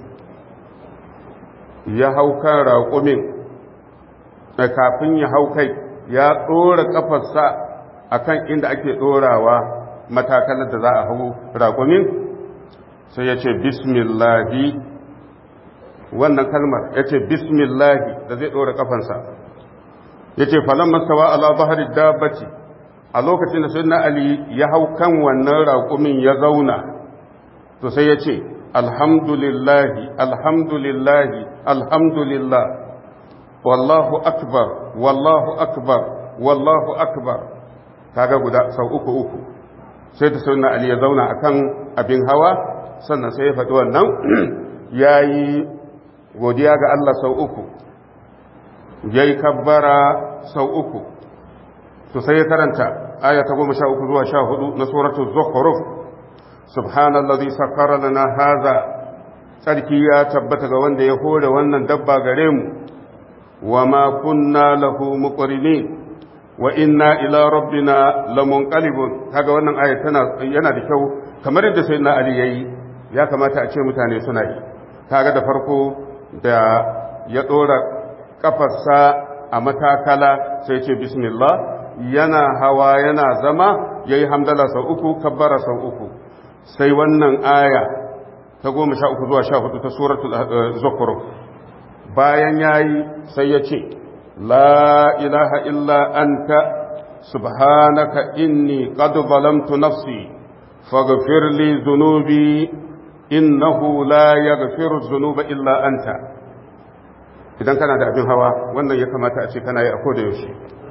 ya hau kan raƙumin da kafin ya hau kai ya dora kafarsa akan inda ake dorawa matakalar da za a hau raƙumin sai ya ce bismillahi wannan kalmar ya ce bismillahi da zai ɗora ƙafansa ya ce falon mastawa ala bahari dabbaci a lokacin da sai na ali ya hau kan wannan raƙumin ya zauna to sai ya ce alhamdulillahi alhamdulillahi alhamdulillah wallahu akbar wallahu akbar wallahu akbar kaga guda sau uku uku sai da sunna ali ya zauna akan abin hawa sannan sai ya faɗi wannan ya yi godiya ga Allah sau uku ya yi kabbara sau uku to sai ya karanta aya ta goma sha uku zuwa sha hudu na suratul zukhruf subhanallazi sakkara lana haza tsarki ya tabbata ga wanda ya hore wannan dabba gare mu wa ma kunna lahu muqrinin wa inna ila rabbina lamunqalibun kaga wannan aya tana yana da kyau kamar yadda sayyidina ali yayi ya kamata a ce mutane suna yi kaga da farko da ya dora kafarsa a matakala sai ce bismillah yana hawa yana zama yayi hamdala sau uku kabbara sau uku sai wannan aya ta goma sha uku zuwa sha hudu ta suratul zukhruf bayan yayi sai ya ce لا إله إلا أنت سبحانك إني قد ظلمت نفسي فاغفر لي ذنوبي إنه لا يغفر الذنوب إلا أنت idan kana da abin hawa wannan ya kamata a ce kana yi a koda yaushe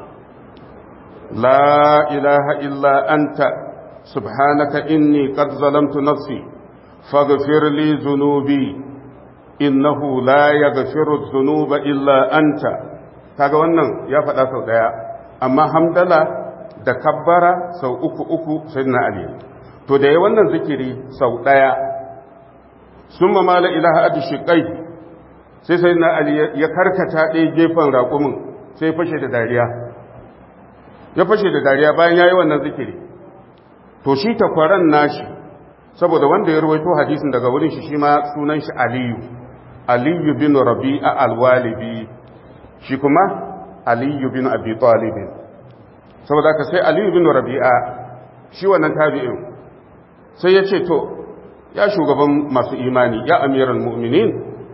la ilaha illa anta subhanaka inni qad zalamtu nafsi faghfir li dhunubi innahu la yaghfiru dhunuba illa anta kaga wannan ya faɗa sau ɗaya amma hamdala da kabbara sau uku uku sai na ali to da ya wannan zikiri sau ɗaya sun mamala ilaha adi shiƙai sai sai na ali ya karkata ɗaya gefen raƙumin sai fashe da dariya ya fashe da dariya bayan ya yi wannan zikiri to shi takwaran nashi saboda wanda ya ruwaito hadisin daga wurin shi shi ma sunan shi aliyu aliyu bin rabi'a alwalibi shi kuma aliyu bin abi talibin saboda ka sai aliyu bin rabi'a shi wannan tabi'in sai ya ce to ya shugaban masu imani ya amiral mu'minin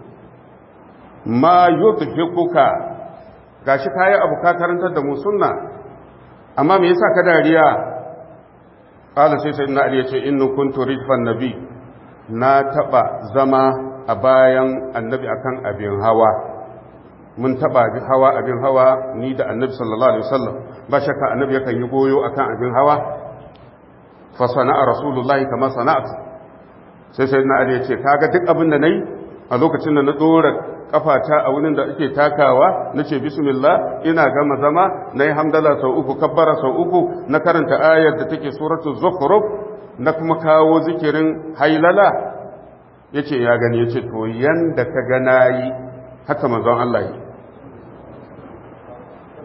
ma yudhikuka gashi kayi abu ka karantar da mu sunna amma me yasa ka dariya qala sai sayyidina ali yace innu kuntu ridfan nabi na taba zama a bayan annabi akan abin hawa mun taba hawa abin hawa ni da annabi sallallahu alaihi wasallam ba shakka annabi yakan yi goyo akan abin hawa fa sana'a rasulullahi kama sana'at sai sai na ali ya ce kaga duk abin da nayi a lokacin da na dora kafata a wurin da ake takawa nace bismillah ina gama zama nayi hamdala sau uku kabbara sau uku na karanta ayar da take suratul zukhruf na kuma kawo zikirin hailala yace ya gani yace to yanda ka ga nayi haka manzon Allah yi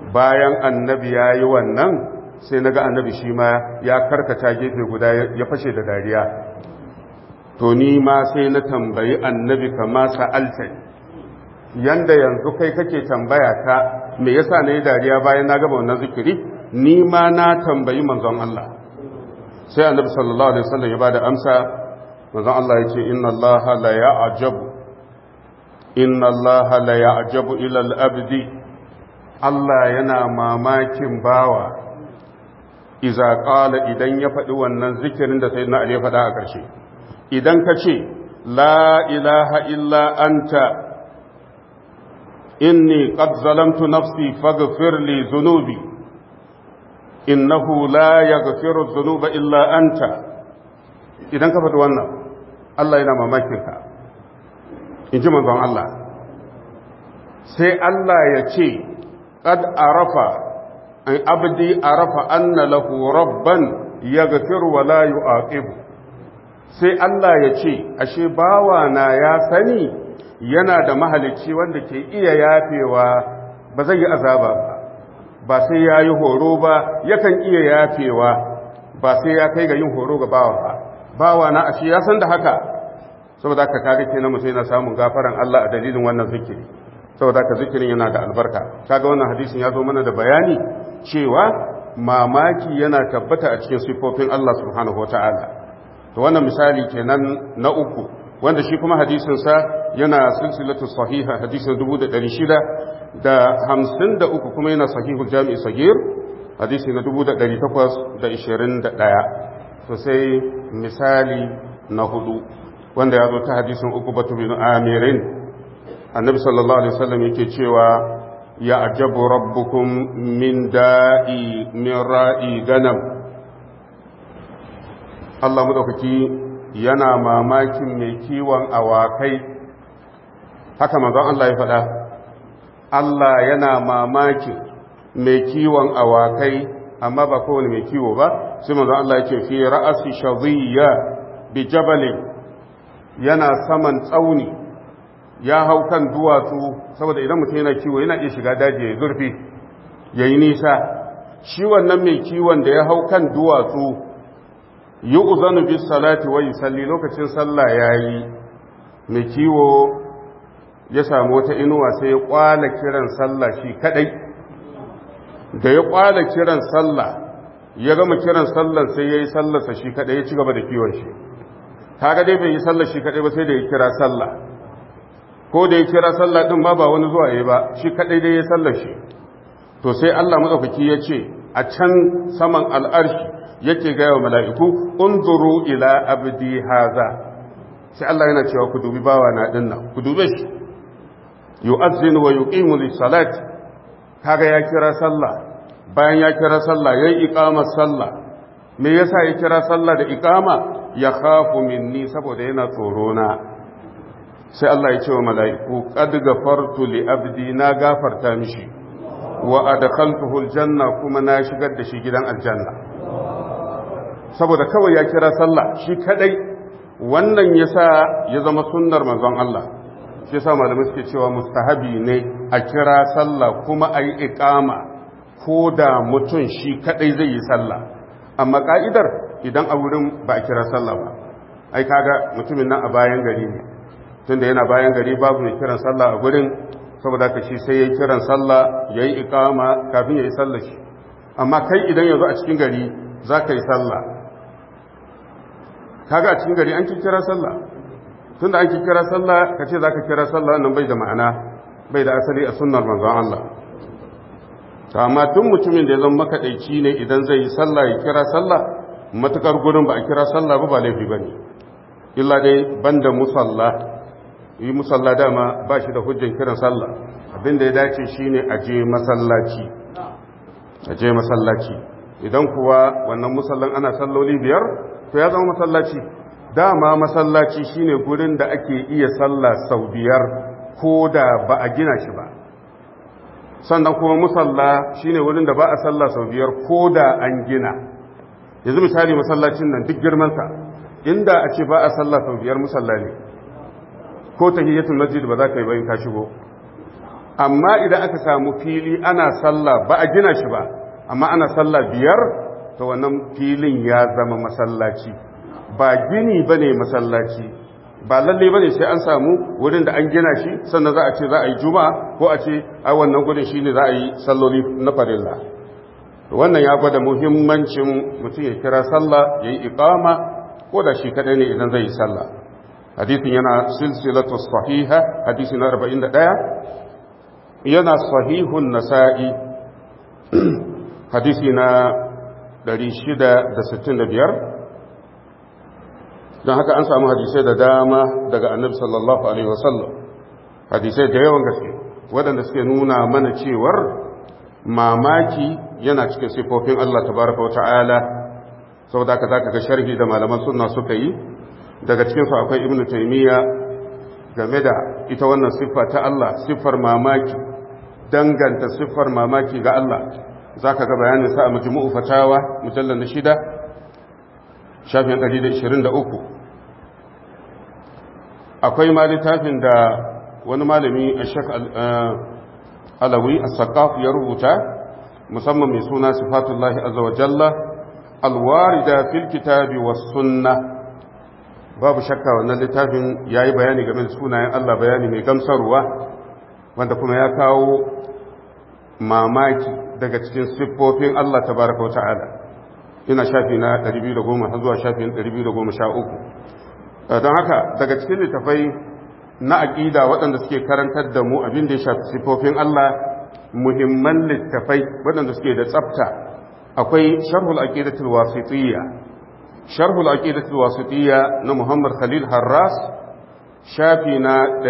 bayan annabi ya yi wannan sai na ga annabi shi ma ya karkata gefe guda ya fashe da dariya to ni ma sai na tambayi annabi kama sa'alta yanda yanzu kai kake tambaya ta me yasa na yi dariya bayan na gaba wannan zikiri ni ma na tambayi manzon Allah sai annabi sallallahu alaihi wasallam ya bada amsa manzon Allah ya ce inna Allah la ya'jabu inna Allah la ya'jabu ila al-abdi Allah yana mamakin bawa iza qala idan ya faɗi wannan zikirin da sayyidina Ali ya faɗa a ƙarshe idan ka ce la ilaha illa anta inni qad zalamtu nafsi faghfir li dhunubi innahu la yaghfiru dhunuba illa anta idan ka faɗi wannan Allah yana mamakin ka in ji manzon Allah sai Allah ya ce qad arafa an abdi arafa anna lahu rabban yaghfiru wa la yu'aqibu sai Allah ya ce ashe bawa na ya sani yana da mahalicci wanda ke iya yafewa ba zai yi azaba ba ba sai ya yi horo ba yakan iya yafewa ba sai ya kai ga yin horo ga bawa ba bawa na ashe ya san da haka saboda haka kaga kenan mutum yana samun gafaran Allah a dalilin wannan zikiri saboda haka zikirin yana da albarka kaga wannan hadisin ya zo mana da bayani cewa mamaki yana tabbata a cikin sifofin Allah subhanahu wataala to wannan misali kenan na uku wanda shi kuma hadisin sa yana silsilatu sahiha hadisin 1600 da 53 kuma yana sahihul jami'i sagir hadisi na 1821 to sai misali na hudu wanda ya zo ta hadisin uku batu bin amirin annabi sallallahu alaihi wasallam yake cewa ya ajabu rabbukum min da'i min ra'i ganam Allah madaukaki yana mamakin mai kiwon awakai haka manzon Allah ya faɗa Allah yana mamakin mai kiwon awakai amma ba kowane mai kiwo ba sai manzon Allah ya ce fi ra'asi shadhiyya bi jabalin yana saman tsauni ya hau kan duwatsu saboda idan mutum yana kiwo yana iya shiga daji ya zurfi ya yi nisa shi wannan mai kiwon da ya hau kan duwatsu yi uzanu bis salati wa salli lokacin sallah ya yi mai kiwo ya samu wata inuwa sai ya kwala kiran sallah shi kadai da ya kwala kiran sallah ya gama kiran sallah sai ya yi sallarsa shi kadai ya ci gaba da kiwon shi kaga dai bai yi sallar shi kadai ba sai da ya kira sallah ko da ya kira sallah din ma ba wani zuwa yayi ba shi kadai dai ya sallar shi to sai Allah madaukaki ya ce a can saman al'arshi yake ga wa mala'iku unzuru ila abdi haza sai Allah yana cewa ku dubi bawa na dinnan ku dube shi yu'azzinu wa yuqimu lis-salati kaga ya kira sallah bayan ya kira sallah yayi iqamar sallah me yasa ya kira sallah da iqama ya khafu minni saboda yana tsoro na sai Allah ya ce wa mala'iku qad gafartu li abdi na gafarta mishi wa adkhaltuhu aljanna kuma na shigar da shi gidan aljanna saboda kawai ya kira sallah shi kadai wannan yasa ya zama sunnar manzon Allah shi yasa malamai suke cewa mustahabi ne a kira sallah kuma ayi iqama ko da mutum shi kadai zai yi sallah amma ka'idar idan a wurin ba a kira sallah ba ai kaga mutumin nan a bayan gari ne tunda yana bayan gari babu mai kiran sallah a gurin saboda ka shi sai ya kiran sallah ya yi ikama kafin ya yi sallah shi amma kai idan yanzu a cikin gari za ka yi sallah kaga a cikin gari an ki kira sallah tunda an ki kira sallah ka ce za ka kira sallah nan bai da ma'ana bai da asali a sunnar manzon Allah amma tun mutumin da ya zama makaɗaici ne idan zai yi sallah ya kira sallah matukar gurin ba a kira sallah ba ba laifi ba ne illa dai banda musalla yi musalla dama ba shi da hujjan kiran sallah abinda ya dace shine a je masallaci a je masallaci idan kuwa wannan musallan ana salloli biyar to ya zama masallaci dama masallaci shine gurin da ake iya sallah sau biyar ko da ba a gina shi ba sannan kuma musalla shine wurin da ba a sallah sau biyar ko da an gina yanzu misali masallacin nan duk girmansa inda a ce ba a sallah sau biyar musalla ne ko tahiyyatul masjid ba za ka yi ba in ka shigo amma idan aka samu fili ana sallah ba a gina shi ba amma ana sallah biyar to wannan filin ya zama masallaci ba gini ba ne masallaci ba lalle ba ne sai an samu wurin da an gina shi sannan za a ce za a yi juma'a ko a ce a wannan gudun shi ne za a yi salloli na farilla wannan ya gwada muhimmancin mutum ya kira sallah ya yi iqama ko da shi kadai ne idan zai yi sallah hadisin yana silsilatu sahiha hadisi na 41 yana sahihun nasa'i hadisi na 665 don haka an samu hadisai da dama daga annabi sallallahu alaihi wasallam hadisai da yawan gaske waɗanda suke nuna mana cewar mamaki yana cikin sifofin Allah tabaraka wa ta'ala saboda haka zaka ga sharhi da malaman sunna suka yi daga cikin su akwai ibnu taymiya game da ita wannan siffa ta Allah siffar mamaki danganta siffar mamaki ga Allah zaka ga bayanin sa a majmu'u fatawa mujallal na shida shafin 123 akwai ma littafin da wani malami a shek alawi a saƙaf ya rubuta musamman mai suna sifatullahi azza wa jalla alwarida fil kitabi was sunna babu shakka wannan littafin yayi bayani game da sunayen Allah bayani mai gamsarwa wanda kuma ya kawo mamaki daga cikin siffofin Allah tabaraka wa ta'ala ina shafi na 210 har zuwa shafin 213 don haka daga cikin littafai na aƙida waɗanda suke karantar da mu abin da ya shafi siffofin Allah muhimman littafai waɗanda suke da tsafta akwai sharhul aqidatul wasitiyya sharhul aqidatul wasitiyya na Muhammad Khalil Harras shafi na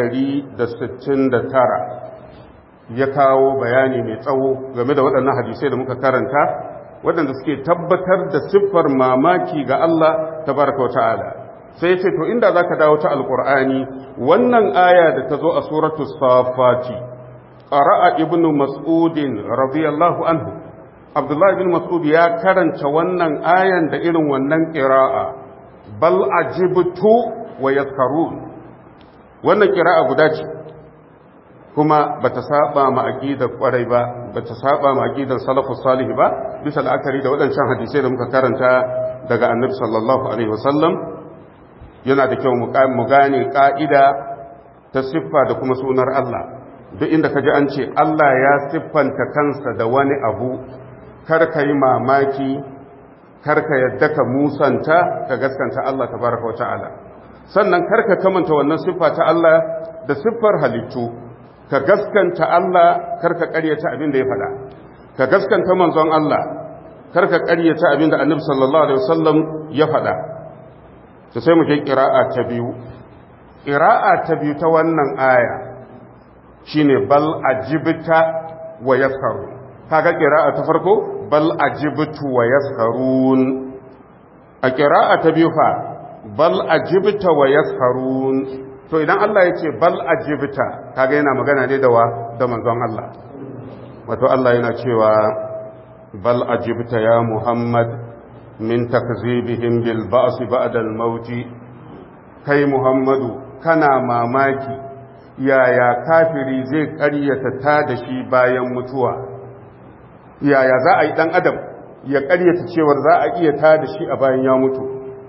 169 ya kawo bayani mai tsawo game da waɗannan hadisai da muka karanta waɗanda suke tabbatar da siffar mamaki ga Allah tabaraka wa ta'ala sai ce to inda zaka dawo ta alqur'ani wannan aya da ta zo a suratu safati qara'a ibnu mas'udin radiyallahu anhu abdullahi ibn mas'ud ya karanta wannan ayan da irin wannan qira'a bal ajibtu wa yadhkarun wannan qira'a guda ce kuma bata saba ma aqidar kwarai ba bata saba ma aqidar salafus salih ba bisa la'akari da waɗancan hadisai da muka karanta daga annabi sallallahu alaihi wasallam yana da kyau mu gane ƙa'ida ta siffa da kuma sunar Allah duk inda ka ji an ce Allah ya siffanta kansa da wani abu kar ka yi mamaki kar ka yadda ka musanta ka gaskanta Allah tabaraka wa ta'ala sannan kar ka kamanta wannan siffa ta Allah da siffar halittu ka gaskanta Allah kar ka ƙaryata abin da ya faɗa ka gaskanta manzon Allah kar ka ƙaryata abin da annabi sallallahu alaihi wasallam ya faɗa to sai mu je ƙira'a ta biyu ƙira'a ta biyu ta wannan aya shine bal ajibta wa yaskaru kaga ƙira'a ta farko bal ajibtu wa yaskarun a ƙira'a ta biyu fa bal ajibta wa yaskarun to idan Allah ya ce bal ajibta kaga yana magana ne da wa da manzon Allah wato Allah yana cewa bal ajibta ya Muhammad min takzibihim bil ba'si ba'da al maut kai muhammadu kana mamaki yaya kafiri zai ƙaryata ta da shi bayan mutuwa yaya za a yi dan adam ya ƙaryata cewar za a iya ta da shi a bayan ya mutu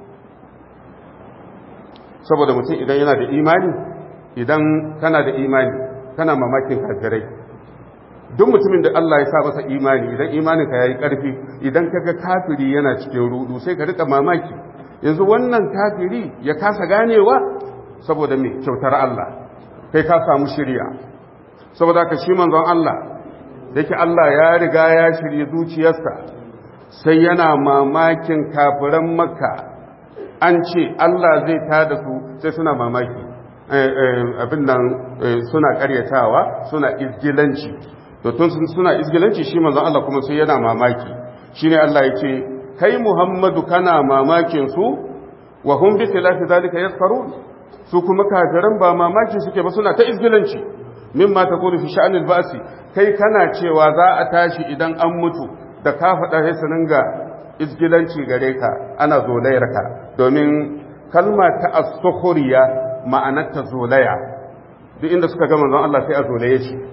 saboda mutum idan yana da imani idan kana da imani kana mamakin kafirai duk mutumin da Allah ya sa masa imani idan imaninka ya yi ƙarfi idan kaga kafiri yana cikin rudu sai ka rika mamaki yanzu wannan kafiri ya kasa ganewa saboda me kyautar Allah kai ka samu shirya saboda ka shi manzon Allah yake Allah ya riga ya shirye zuciyarsa sai yana mamakin kafiran makka an ce Allah zai tada su sai suna mamaki abin nan suna karyatawa suna izgilanci to tun suna izgilanci shi manzon Allah kuma sai yana mamaki shine Allah yake kai Muhammadu kana mamakin su wa hum bi khilafi zalika yasfarun su kuma kafiran ba mamaki suke ba suna ta izgilanci mimma taqulu fi sha'anil ba'si kai kana cewa za a tashi idan an mutu da ka faɗa sai su ringa izgilanci gare ka ana zolayar ka domin kalma ta as-sukhriya ma'anar ta zolaya duk inda suka ga manzon Allah sai a zolaye shi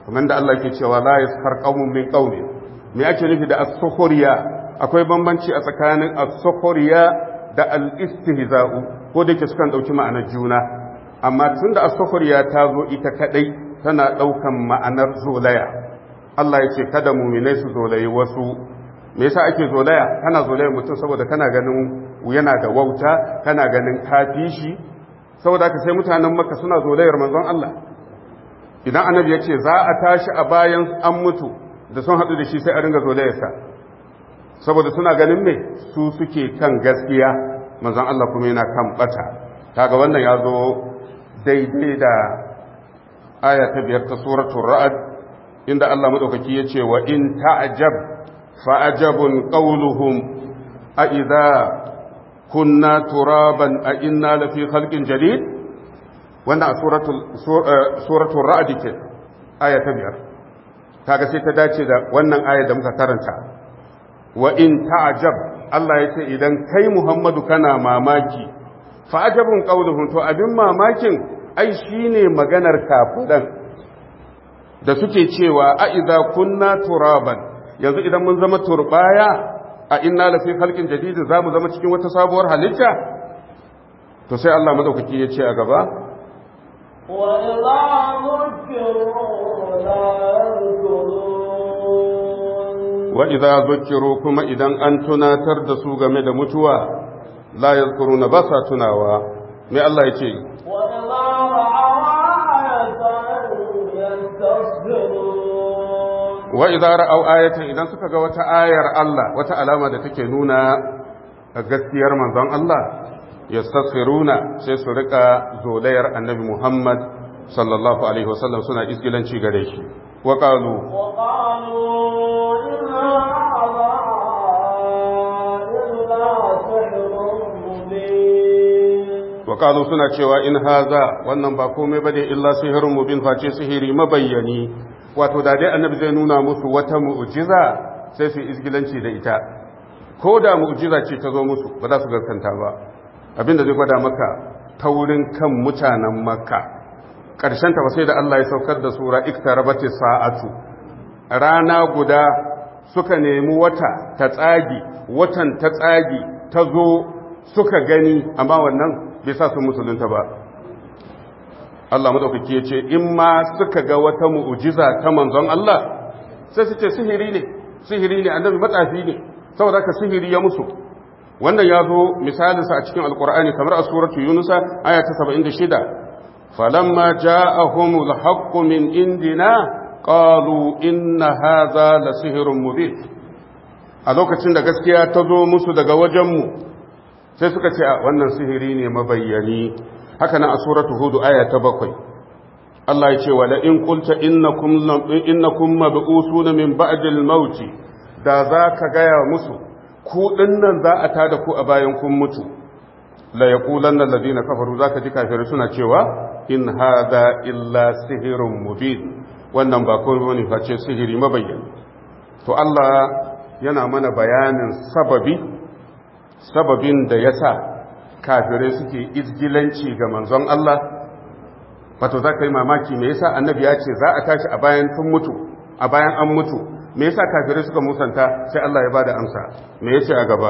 kamar da Allah ke cewa la yaskar qaumun min qaumin me ake nufi da as-sukhriya akwai bambanci a tsakanin as-sukhriya da al-istihza'u ko da yake sukan dauki ma'anar juna amma tunda as-sukhriya ta zo ita kadai tana daukan ma'anar zolaya Allah ya ce kada mu'minai su zolayi wasu me yasa ake zolaya kana zolaya mutum saboda kana ganin yana da wauta kana ganin kafi shi saboda ka sai mutanen makka suna zolayar manzon Allah idan annabi ya ce za a tashi a bayan an mutu da sun haɗu da shi sai a ringa zolayarsa saboda suna ganin me su suke kan gaskiya manzon Allah kuma yana kan bata kaga wannan ya zo daidai da aya ta biyar ta suratul ra'd inda Allah madaukaki ya ce wa in ta'jab fa ajabun qawluhum a idza kunna turaban a inna lafi khalqin jadid wannan a suratul ra'd ke aya ta biyar kaga sai ta dace da wannan aya da muka karanta wa in ta'jab Allah ya ce idan kai Muhammadu kana mamaki fa ajabun qawluhum to abin mamakin ai shine maganar kafiran da suke cewa a idza kunna turaban yanzu idan mun zama turbaya a inna lafi khalqin jadid za mu zama cikin wata sabuwar halitta to sai Allah madaukaki ya ce a gaba wa idza zukiru kuma idan an tunatar da su game da mutuwa la yazkuruna ba sa tunawa me Allah ya ce wa idza ra'aw ayatan idan suka ga wata ayar Allah wata alama da take nuna gaskiyar manzon Allah yastasfiruna sai su rika zolayar annabi Muhammad sallallahu alaihi wasallam suna isgilanci gare shi wa qalu wa qalu inna illa sihrun mubin wa qalu suna cewa in haza wannan ba komai bane illa sihrun mubin face sihiri mabayyani wato da dai annabi zai nuna musu wata mu'jiza sai su isgilanci da ita ko da mu'jiza ce ta zo musu ba za su gaskanta ba abinda zai gwada maka taurin kan mutanen makka ƙarshen ta ba sai da Allah ya saukar da sura iktarabati sa'atu rana guda suka nemi wata ta tsagi watan ta tsagi ta zo suka gani amma wannan bai sa su musulunta ba Allah madaukaki ya ce in ma suka ga wata mu'jiza ta manzon Allah sai su ce sihiri ne sihiri ne annabi matsafi ne saboda ka sihiri ya musu wannan ya zo misalinsa a cikin alkur'ani kamar a suratu yunusa aya ta 76 falamma ja'ahumul haqqu min indina qalu inna hadha la sihrun mubin a lokacin da gaskiya ta zo musu daga wajenmu sai suka ce wannan sihiri ne mabayyani haka nan a suratu hudu aya ta bakwai Allah ya ce wa la in qulta innakum innakum mab'usuna min ba'dil maut da za ka gaya musu ku dinnan za a tada ku a bayan kun mutu la yaqulanna alladhina kafaru zaka ji kafirai suna cewa in hadha illa sihrun mubin wannan ba komai bane face sihiri mabayyani to Allah yana mana bayanin sababi sababin da yasa kafirai suke izgilanci ga manzon Allah wato za ka yi mamaki me yasa annabi ya ce za a tashi a bayan sun mutu a bayan an mutu me yasa kafirai suka musanta sai Allah ya bada amsa me yace a gaba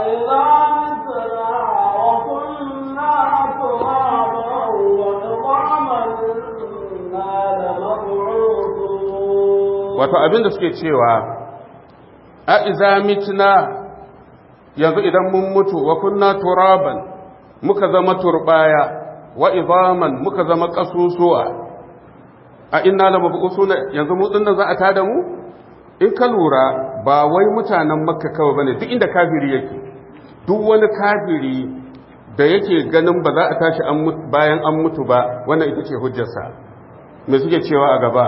wato abin da suke cewa a iza mitna yanzu idan mun mutu wa kunna turaban muka zama turbaya wa idaman muka zama kasusuwa a inna la mabusuna yanzu mu dinnan za a tada mu in ka lura ba wai mutanen makka kawai bane duk inda kafiri yake duk wani kafiri da yake ganin ba za a tashi bayan an mutu ba wannan ita ce hujjarsa me suke cewa a gaba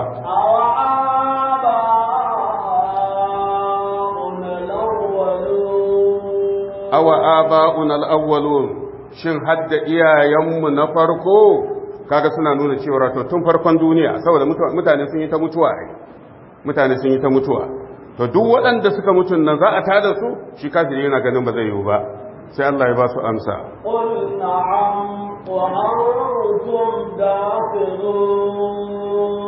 awa aba'un al-awwalun shin hadda iyayenmu na farko kaga suna nuna cewa to tun farkon duniya saboda mutane sun yi ta mutuwa ai mutane sun yi ta mutuwa to duk waɗanda suka mutun nan za a tada su shi kafiri yana ganin ba zai yiwu ba sai Allah ya ba su amsa قل نعم وأنتم داخلون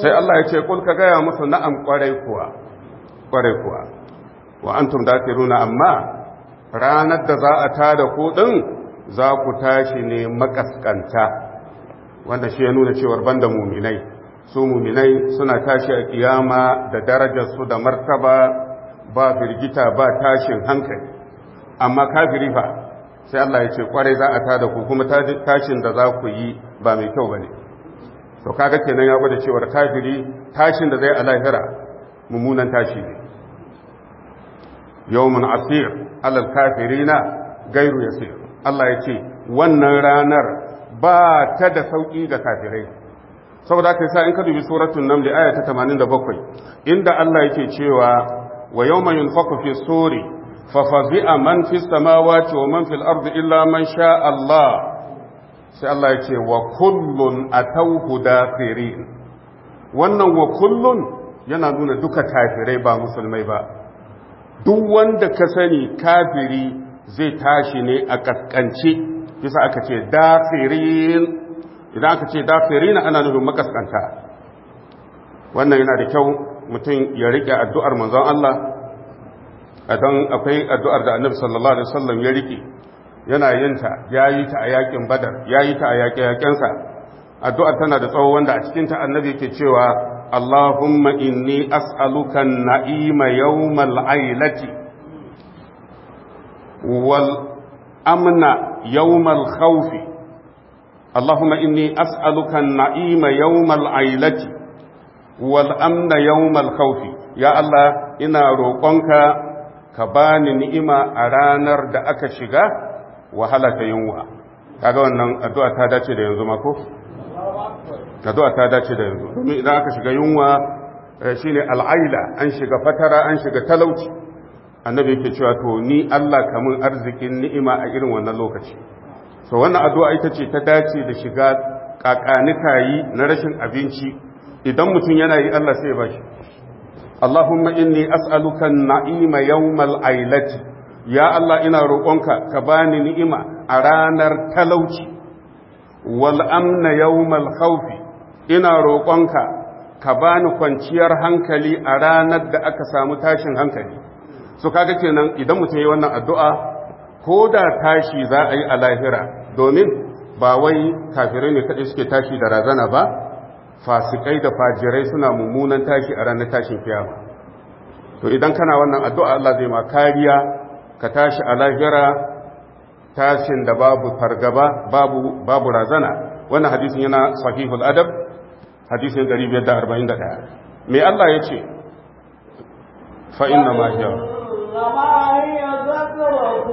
sai Allah ya ce kul ka gaya musu na'am kwarai kuwa kwarai kuwa wa antum dakiruna amma ranar da za a tada ku din za ku tashi ne makaskanta wanda shi ya nuna cewar banda muminai su muminai suna tashi a kiyama da darajarsu da martaba ba firgita ba tashin hankali amma kafiri fa sai Allah ya ce kwarai za a tada ku kuma tashin da za ku yi ba mai kyau bane to kaga kenan ya gwada cewar kafiri tashin da zai a lahira mummunan tashi ne yawmun asir alal kafirina gairu yasir Allah ya ce wannan ranar ba ta da sauki ga kafirai saboda haka yasa in ka dubi suratul naml aya ta 87 inda Allah yake cewa wa yawma yunfaqu fi suri fa fazi'a man fis samawati wa man fil ardi illa man sha Allah sai Allah ya ce wa kullun atawhu dakhirin wannan wa kullun yana nuna duka kafirai ba musulmai ba duk wanda ka sani kafiri zai tashi ne a kaskance bisa aka ce dakhirin idan aka ce dakhirin ana nufin makaskanta wannan yana da kyau mutum ya rike addu'ar manzon Allah don akwai addu'ar da annabi sallallahu alaihi wasallam ya rike yana yin ta yayi ta a yakin badar yayi ta a yakin yakensa addu'ar tana da tsawo wanda a cikin ta annabi yake cewa Allahumma inni as'aluka na'ima yawmal ailati wal amna yawmal khawfi Allahumma inni as'aluka na'ima yawmal ailati wal amna yawmal khawfi ya Allah ina roƙonka ka bani ni'ima a ranar da aka shiga wahala ta yunwa kaga wannan addu'a ta dace da yanzu mako addu'a ta dace da yanzu domin idan aka shiga yunwa shine al'aila an shiga fatara an shiga talauci annabi yake cewa to ni Allah kamun arzikin ni'ima a irin wannan lokaci so wannan addu'a ita ce ta dace da shiga kakanikayi na rashin abinci idan mutum yana yi Allah sai ya bashi Allahumma inni as'aluka na'ima yawmal ailati ya Allah ina roƙonka ka bani ni'ima a ranar talauci wal amna yawmal khawfi ina roƙonka ka bani kwanciyar hankali a ranar da aka samu tashin hankali so kaga kenan idan mutum yi wannan addu'a ko da tashi za a yi a lahira domin ba wai kafirai ne kaɗai suke tashi da razana ba fasikai da fajirai suna mummunan tashi a ranar tashin kiyama to idan kana wannan addu'a Allah zai ma kariya ka tashi a lahira tashin da babu fargaba babu babu razana wannan hadisin yana sahihul adab hadisin 541 me Allah ya ce fa inna ma hiya إنما هي ذكرة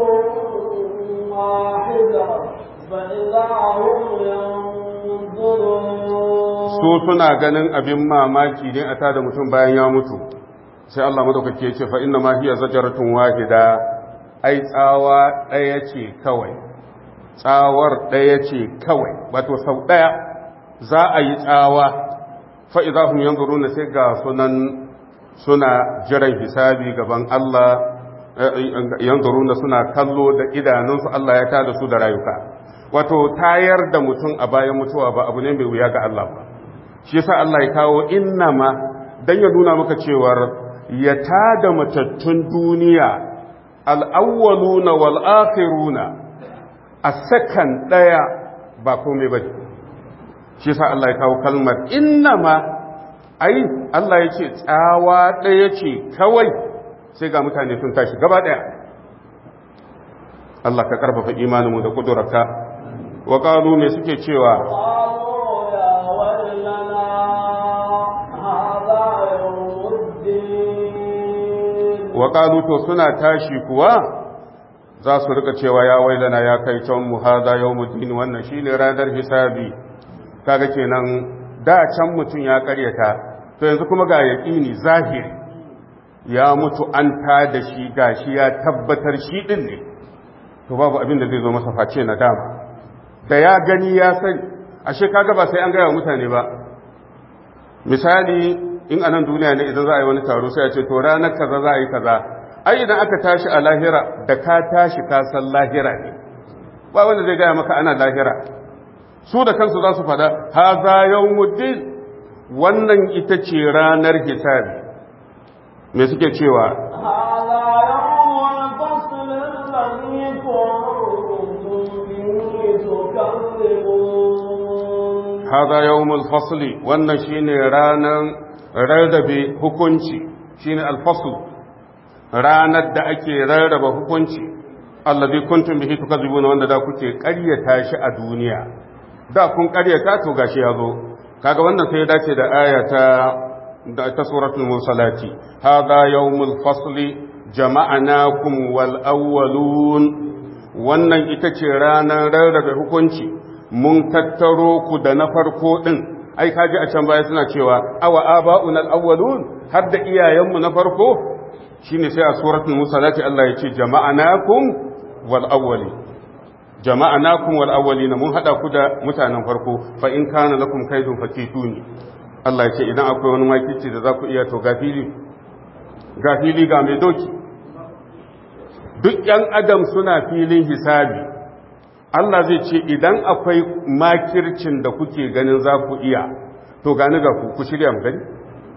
واحدة فإذا هم ينظرون su suna ganin abin mamaki ne a tada mutum bayan ya mutu sai Allah madaukake ya ce fa inna ma hiya zajaratun wahida ai tsawa ɗaya ce kawai tsawar ɗaya ce kawai wato sau ɗaya za a yi tsawa fa idza hum yanzuruna sai ga sunan suna jiran hisabi gaban Allah yanzuruna suna kallo da idanunsu Allah ya tada su da rayuka wato tayar da mutum a bayan mutuwa ba abu ne mai wuya ga Allah ba shi yasa Allah ya kawo innama dan ya nuna maka cewar ya tada matattun duniya al-awwaluna wal akhiruna a sakan daya ba komai ba shi yasa Allah ya kawo kalmar innama ai Allah ya ce tsawa daya ce kawai sai ga mutane sun tashi gaba daya Allah ka karfafa imaninmu da kudurarka wa qalu me suke cewa قالوا يا ويلنا هذا يوم الدين wa qalu to suna tashi kuwa za su rika cewa ya wailana ya kai can mu hada yawmuddin wannan shine ranar hisabi kaga kenan da can mutun ya karyata to yanzu kuma ga yaqini zahiri ya mutu an ta da shi gashi ya tabbatar shi din ne to babu abin da zai zo masa face na dama da ya gani ya sani ashe kaga ba sai an gaya wa mutane ba misali in anan duniya ne idan za a yi wani taro sai a ce to ranar kaza za a yi kaza ai idan aka tashi a lahira da ka tashi ka san lahira ne ba wanda zai gaya maka ana lahira su da kansu za su fada haza yawmuddin wannan ita ce ranar hisabi me suke cewa هذا يوم hada yawmul الفصل الذي كنتم به تكذبون fasli wannan shine ranar rarrabe hukunci shine alfasl ranar da ake rarraba hukunci alladhi kuntum bihi tukadzibuna wanda da kuke ƙaryata shi a duniya da kun ƙaryata to gashi yazo kaga wannan sai ya dace da aya ta da ta suratul mursalati hada yawmul fasli jama'anakum wal awwalun wannan ita ce ranar rarrabe hukunci mun tattaro ku da na farko din ai kaji a can baya suna cewa awa aba'una al-awwalun har da iyayenmu na farko shine sai a suratul musalati Allah ya ce jama'anakum wal awwali jama'anakum wal awwalina mun hada ku da mutanen farko fa in kana lakum kaidun fakituni Allah ya ce idan akwai wani makici da za ku iya to gafili gafili ga mai doki duk yan adam suna filin hisabi Allah zai ce idan akwai makircin da kuke ganin za ku iya to gani ga ku ku shirya mu gani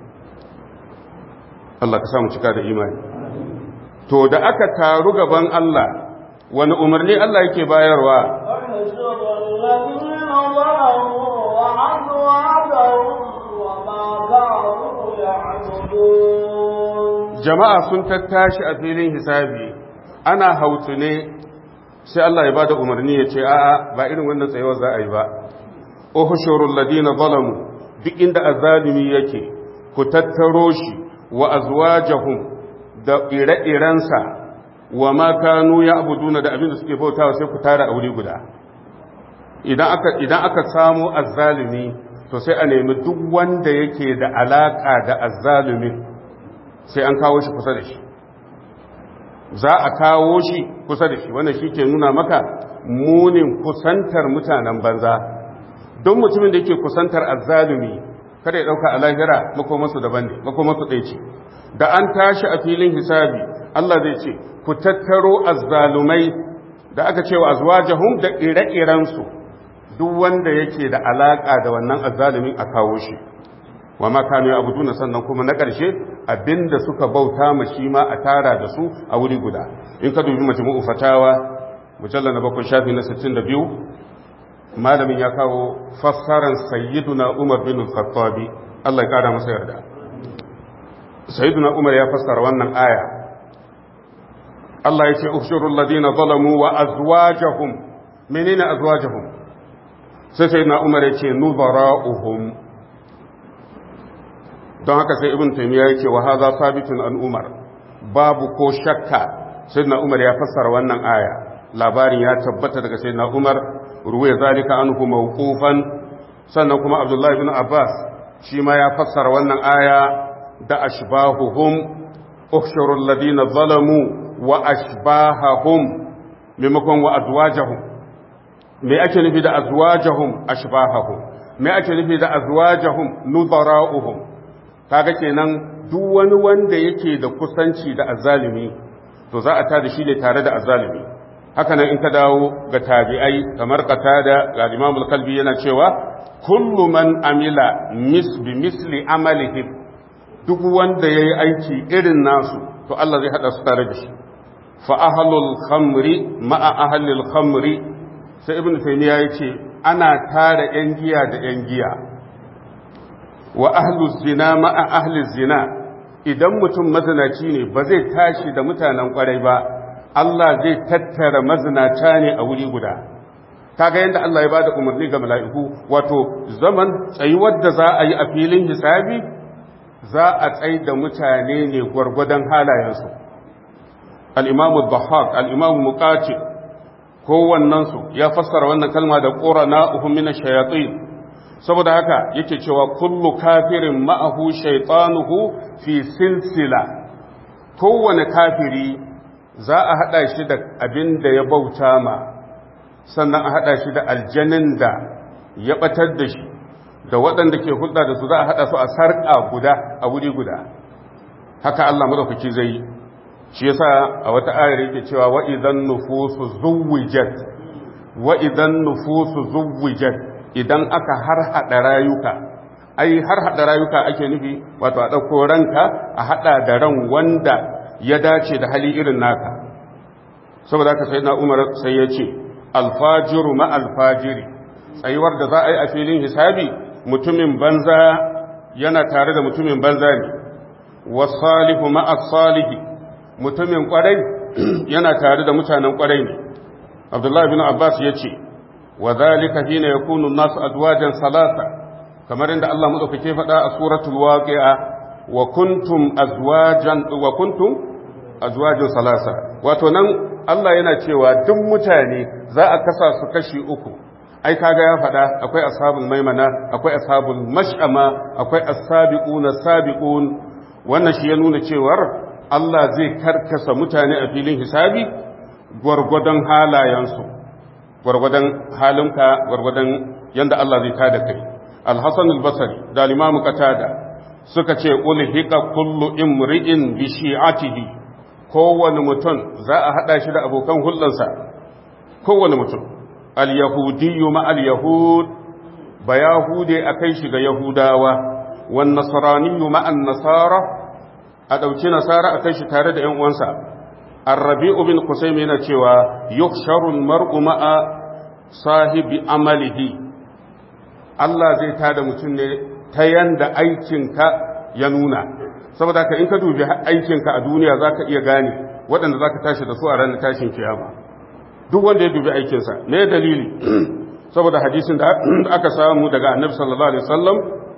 Allah ka samu cika da imani to da aka taru gaban Allah wani umarni Allah yake bayarwa احشروا الذين ظلموا وأزواجهم وما كانوا يعبدون jama'a sun tattashi a filin hisabi ana hautu ne sai Allah ya bada umarni ya ce a'a ba irin wannan tsayuwar za a yi ba uhushurul ladina zalamu duk inda azalimi yake ku tattaro shi wa azwajahum da ire-irensa wa ma kanu ya'buduna da abin da suke bautawa sai ku tara a wuri guda idan aka idan aka samu azzalimi to sai a nemi duk wanda yake da alaka da azzalimin sai an kawo shi kusa da shi za a kawo shi kusa da shi wannan shi ke nuna maka munin kusantar mutanen banza don mutumin da yake kusantar azzalumi kada ya dauka a lahira makomansu daban ne makomansu ɗaya ce da an tashi a filin hisabi Allah zai ce ku tattaro azzalumai da aka ce wa azwajahum da ire-irensu duk wanda yake da alaka da wannan azzalumin a kawo shi wa ma kanu ya'buduna sannan kuma na ƙarshe abinda suka bauta ma shi ma a tara da su a wuri guda in ka dubi majmu'u fatawa mujallal na bakwai shafi na 62 malamin ya kawo fassaran sayyiduna Umar bin Khattab Allah ya kara masa yarda sayyiduna Umar ya fassara wannan aya Allah ya ce ushurul ladina zalamu wa azwajahum menene azwajahum sai sayyiduna Umar ya ce nubara'uhum don haka sai ibn taymiya yake wa hadha sabitun an umar babu ko shakka sayyidina umar ya fassara wannan aya labarin ya tabbata daga sayyidina umar ruwaya zalika anhu mawqufan sannan kuma abdullahi ibn abbas shi ma ya fassara wannan aya da ashbahuhum ukhshuru alladhina zalamu wa ashbahahum maimakon wa azwajahum me ake nufi da azwajahum ashbahahum me ake nufi da azwajahum nudara'uhum kaga kenan duk wani wanda yake da kusanci da azzalimi to za a tada shi ne tare da azzalimi haka nan in ka dawo ga tabi'ai kamar qatada ga Imam al-Kalbi yana cewa kullu man amila misbi misli amalihi duk wanda yayi aiki irin nasu to Allah zai hada su tare da shi fa ahlul khamri ma'a ahlil khamri sai ibnu taymiya yace ana tare yan giya da yan giya wa ahlu zina ma'a ahli zina idan mutum mazinaci ne ba zai tashi da mutanen kwarai ba Allah zai tattara mazinata ne a wuri guda kaga yadda Allah ya bada umarni ga mala'iku wato zaman tsayuwar da za a yi a filin hisabi za a tsai da mutane ne gwargwadon halayensu al-imamu dhahhak al-imamu muqatil kowannensu ya fassara wannan kalma da qurana'uhum min ash-shayatin saboda haka yake cewa kullu kafirin ma'ahu shaitanuhu fi silsila kowane kafiri za a hada shi da abin da ya bauta ma sannan a hada shi da aljanin da ya batar da shi da waɗanda ke hulɗa da su za a hada su a sarƙa guda a wuri guda haka Allah madaukaki zai yi shi yasa a wata ayar yake cewa wa idan nufusu zuwijat wa idan nufusu zuwijat idan aka har haɗa rayuka ai har hada rayuka ake nufi wato a dauko ranka a hada da ran wanda ya dace da hali irin naka saboda haka sai na umar sai ya ce alfajiru ma alfajiri tsayuwar da za a yi a filin hisabi mutumin banza yana tare da mutumin banza ne wasalihu ma salihi mutumin kwarai yana tare da mutanen kwarai ne abdullahi bin abbas ya ce wa zalika hina yakunu nasu adwajan salasa kamar inda Allah madaukake faɗa a suratul waqi'a wa kuntum azwajan wa kuntum azwajan salasa wato nan Allah yana cewa duk mutane za a kasa su kashi uku ai kaga ya faɗa akwai ashabul maimana akwai ashabul mash'ama akwai as-sabiquna sabiqun wannan shi ya nuna cewar Allah zai karkasa mutane a filin hisabi gwargwadon halayensu gwargwadon halinka gwargwadon yanda Allah zai tada kai al-hasan al-basri da al-imam qatada suka ce ulhiqa kullu imri'in bi shi'atihi kowane mutum za a hada shi da abokan hulɗansa kowane mutum al-yahudiyyu ma al-yahud ba yahude akai shi ga yahudawa wan nasraniyyu ma an-nasara a dauki nasara akai shi tare da ƴan uwansa ar-rabi'u bin qusaym yana cewa yuhsharu al-mar'u ma'a sahibi amalihi Allah zai tada mutum ne ta yanda aikinka ya nuna saboda ka in ka dubi aikinka a duniya za ka iya gane waɗanda za ka tashi da su a ranar tashin kiyama duk wanda ya dubi aikinsa ne dalili saboda hadisin da aka samu daga annabi sallallahu alaihi wasallam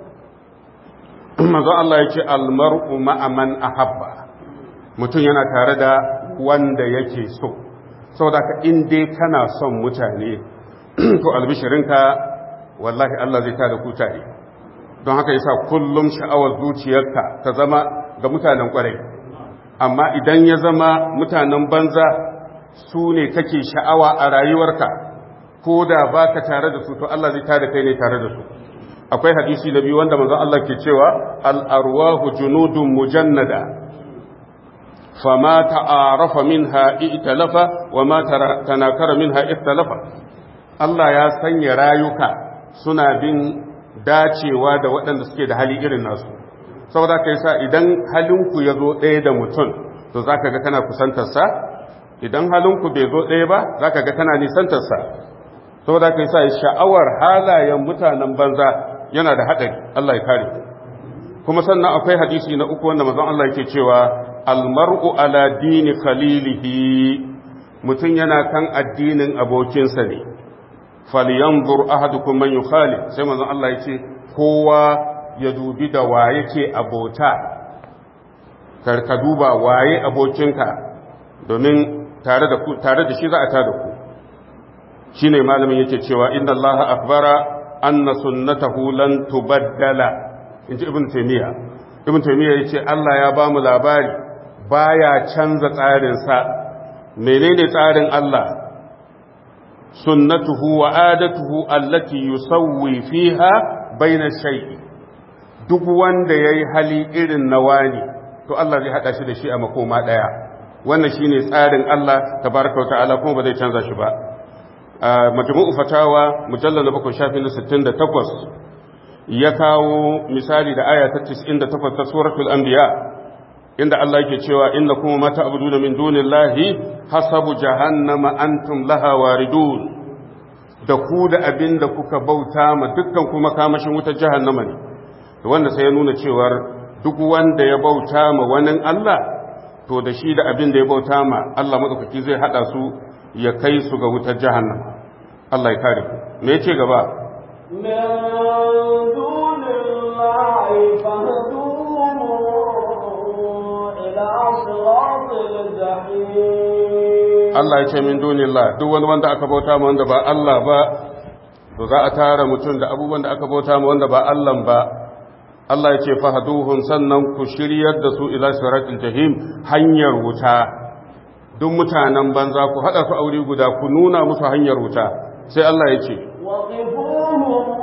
manzo Allah ya ce almar'u ma'a man ahabba mutum yana tare da wanda yake so saboda ka in dai kana son mutane to albishirinka wallahi Allah zai tada ku tare don haka yasa kullum sha'awar zuciyarka ta zama ga mutanen kwarai amma idan ya zama mutanen banza su ne kake sha'awa a rayuwarka ko da baka tare da su to Allah zai tada kai ne tare da su akwai hadisi da biyu wanda manzon Allah ke cewa al-arwahu junudun mujannada fama ta'arafa minha i'talafa wa ma tanakara minha ikhtalafa Allah ya sanya rayuka suna bin dacewa da waɗanda suke da hali irin nasu saboda ka sa idan halinku ya zo ɗaya da mutum to za ka ga kana kusantarsa idan halinku bai zo ɗaya ba za ka ga kana nisantarsa saboda ka sa sha'awar halayen mutanen banza yana da haɗari Allah ya kare kuma sannan akwai hadisi na uku wanda mazan Allah yake cewa almar'u ala dini khalilihi mutum yana kan addinin abokinsa ne falyanzur ahadukum man yukhalif sai manzon Allah yace kowa ya dubi da wa yake abota kar ka duba waye abokinka domin tare da ku tare da shi za a tada ku shine malamin yake cewa inna Allah akbara anna sunnatahu lan tubaddala inji ibn taymiya ibn taymiya yace Allah ya bamu labari baya canza tsarin sa menene tsarin Allah sunnatuhu wa adatuhu allati yusawwi fiha baina shay'i duk wanda yayi hali irin na wani to Allah zai hada shi da shi a makoma daya wannan shine tsarin Allah tabaraka wa ta'ala kuma ba zai canza shi ba majmu'u fatawa mujallal 7 shafi na 68 ya kawo misali da aya ta 98 ta suratul anbiya inda Allah yake cewa inna kuma mata abuduna min dunillahi hasabu jahannama antum laha waridun da ku da abin da kuka bauta ma dukkan kuma kamashin wutar jahannama ne da wanda sai ya nuna cewar duk wanda ya bauta ma wani Allah to da shi da abin da ya bauta ma Allah madaukaki zai hada su ya kai su ga wutar jahannama Allah ya kare ku me yace gaba من دون الله فاهدوهم إلى صراط الجحيم Allah ya ce min dunillah duk wani wanda aka bauta ma wanda ba Allah ba to za a tara mutum da abubuwan da aka bauta ma wanda ba Allah ba Allah ya ce fahaduhum sannan ku shiryar da su ila siratil jahim hanyar wuta duk mutanen banza ku hada su aure guda ku nuna musu hanyar wuta sai Allah ya ce وقفوهم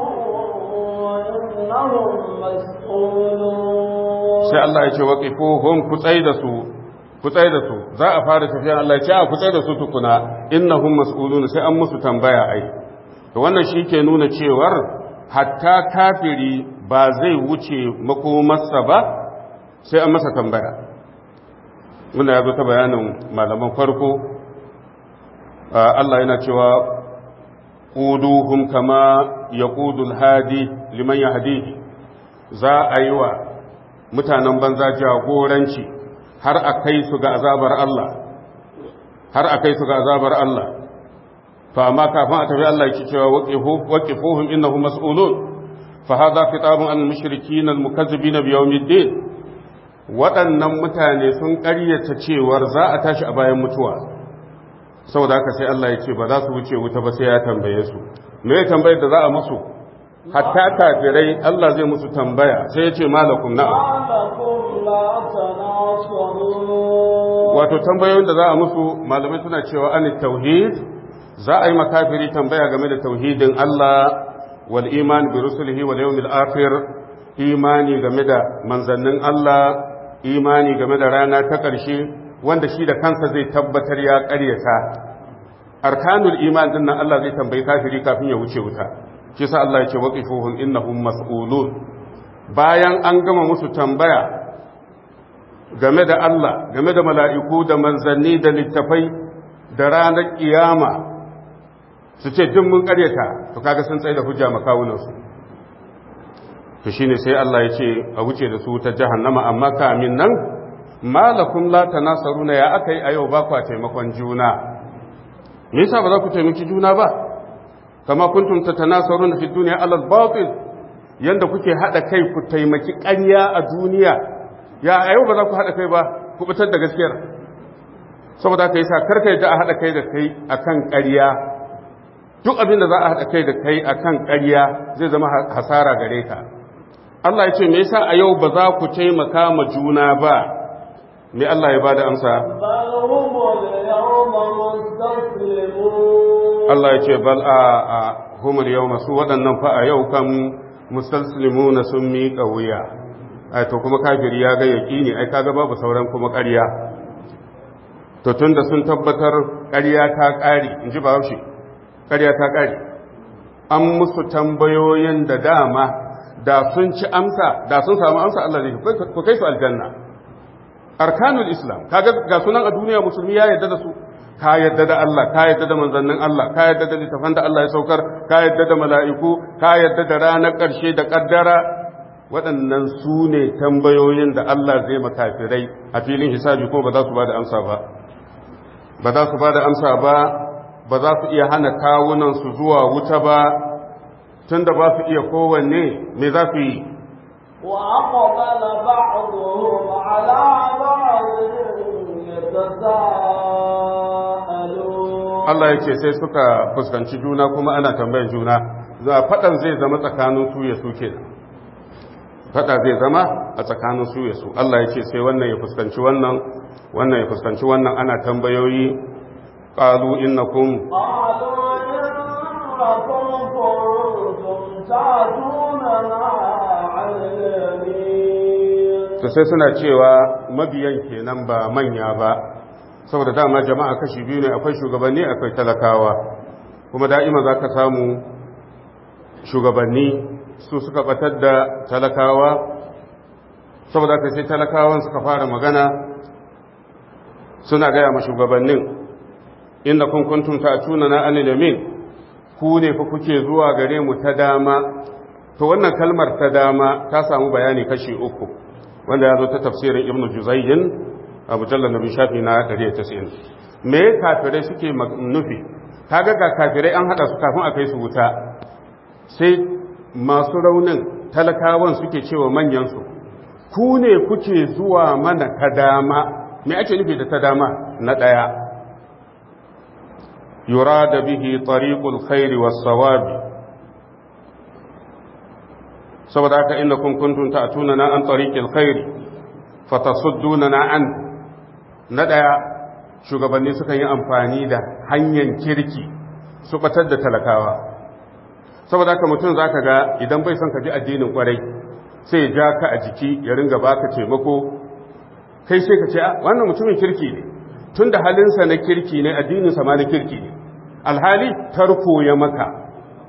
إنهم مسؤولون sai Allah ya ce waqifuhum ku tsai da su ku tsai da su za a fara tafiya Allah ya ce a ku tsai da su tukuna innahum mas'ulun sai an musu tambaya ai to wannan shi ke nuna cewar hatta kafiri ba zai wuce makomarsa ba sai an masa tambaya muna ya zo ta bayanin malaman farko Allah yana cewa ƙuduhum kama ya ƙudul hadi liman ya hadihi za a yi wa mutanen banza jagoranci har a kai su ga azabar Allah har a kai su ga azabar Allah fa amma kafin a tafi Allah yake cewa waqifuhum innahum mas'ulun fa hadha khitabun an mushrikin al mukazzibin bi yawmiddin waɗannan mutane sun ƙaryata cewar za a tashi a bayan mutuwa saboda haka sai Allah ya ce ba za su wuce wuta ba sai ya tambaye su me ya tambayar da za a musu hatta kafirai Allah zai musu tambaya sai ya ce malakum na'am wato tambayoyin da za a musu malamai suna cewa an tauhid za a yi makafiri tambaya game da tauhidin Allah wal iman bi rusulihi wal yawmil akhir imani game da manzannin Allah imani game da rana ta ƙarshe wanda shi da kansa zai tabbatar ya ƙaryata arkanul iman din nan Allah zai tambayi kafiri kafin ya wuce wuta shi sa Allah ya ce waqifuhum innahum mas'ulun bayan an gama musu tambaya game da Allah game da mala'iku da manzanni da littafai da ranar kiyama su ce duk mun ƙaryata to kaga sun tsaye da hujja makawunansu to shine sai Allah ya ce a wuce da su ta jahannama amma kamin nan malakum la tanasaruna ya akai a yau ba ku taimakon juna me yasa ba za ku taimaki juna ba kama kuntum tatanasaruna fi dunya ala al-batil yanda kuke hada kai ku taimaki ƙarya a duniya ya a yau ba za ku hada kai ba ku fitar da gaskiyar saboda haka yasa karka yadda a hada kai da kai akan ƙarya duk abin da za a hada kai da kai akan ƙarya zai zama hasara gare ka Allah ya ce me yasa a yau ba za ku taimaka ma juna ba me Allah ya bada amsa Allah ya ce bal a a humul yawma su waɗannan fa a yau kan mustaslimuna sun miƙa wuya ai to kuma kafiri ya ga yaqini ai kaga babu sauran kuma ƙarya to tunda sun tabbatar ƙarya ta ƙare in ji Bahaushe ƙarya ta ƙare an musu tambayoyin da dama da sun ci amsa da sun samu amsa Allah zai ku kai su aljanna arkanul islam kaga ga sunan a duniya musulmi ya yarda da su ka yarda da Allah ka yarda da manzannin Allah ka yarda da littafan da Allah ya saukar ka yarda da mala'iku ka yarda da ranar ƙarshe da kaddara waɗannan su ne tambayoyin da Allah zai makafirai a filin hisabi ko ba za su ba da amsa ba ba za su ba da amsa ba ba za su iya hana kawunan su zuwa wuta ba tun da ba su iya kowanne me za su yi وأقبل بعضهم على بعض يتساءلون Allah ya ce sai suka fuskanci juna kuma ana tambayan juna za faɗan zai zama tsakanin su ya su kenan faɗa zai zama a tsakanin su ya su Allah ya ce sai wannan ya fuskanci wannan wannan ya fuskanci wannan ana tambayoyi qalu innakum قالوا إنكم كنتم تعتوننا عن اليمين to sai suna cewa mabiyan kenan ba manya ba saboda dama jama'a kashi biyu ne akwai shugabanni akwai talakawa kuma da'ima za ka samu shugabanni su suka batar da talakawa saboda ka sai talakawan suka fara magana suna gaya ma shugabannin inda kun kuntum ta'tuna na anil yamin ku ne fa kuke zuwa gare mu ta dama to wannan kalmar ta dama ta samu bayani kashi uku wanda ya zo ta tafsirin ibnu juzayyin a mujallar nabi shafi na 190 me kafirai suke nufi kaga ga kafirai an hada su kafin a kai su wuta sai masu raunin talakawan suke cewa manyan su ku ne kuke zuwa mana ta dama me ake nufi da ta dama na daya yurada bihi tariqul khairi was sawabi saboda haka inda kun kuntum ta'tuna na an tariqil khairi fatasudduna na an na daya shugabanni sukan yi amfani da hanyar kirki su batar da talakawa saboda haka mutum zaka ga idan bai son ka ji addinin kwarai sai ya ja ka a jiki ya ringa baka taimako kai sai ka ce wannan mutumin kirki ne tunda halinsa na kirki ne addininsa ma na kirki ne alhali tarko ya maka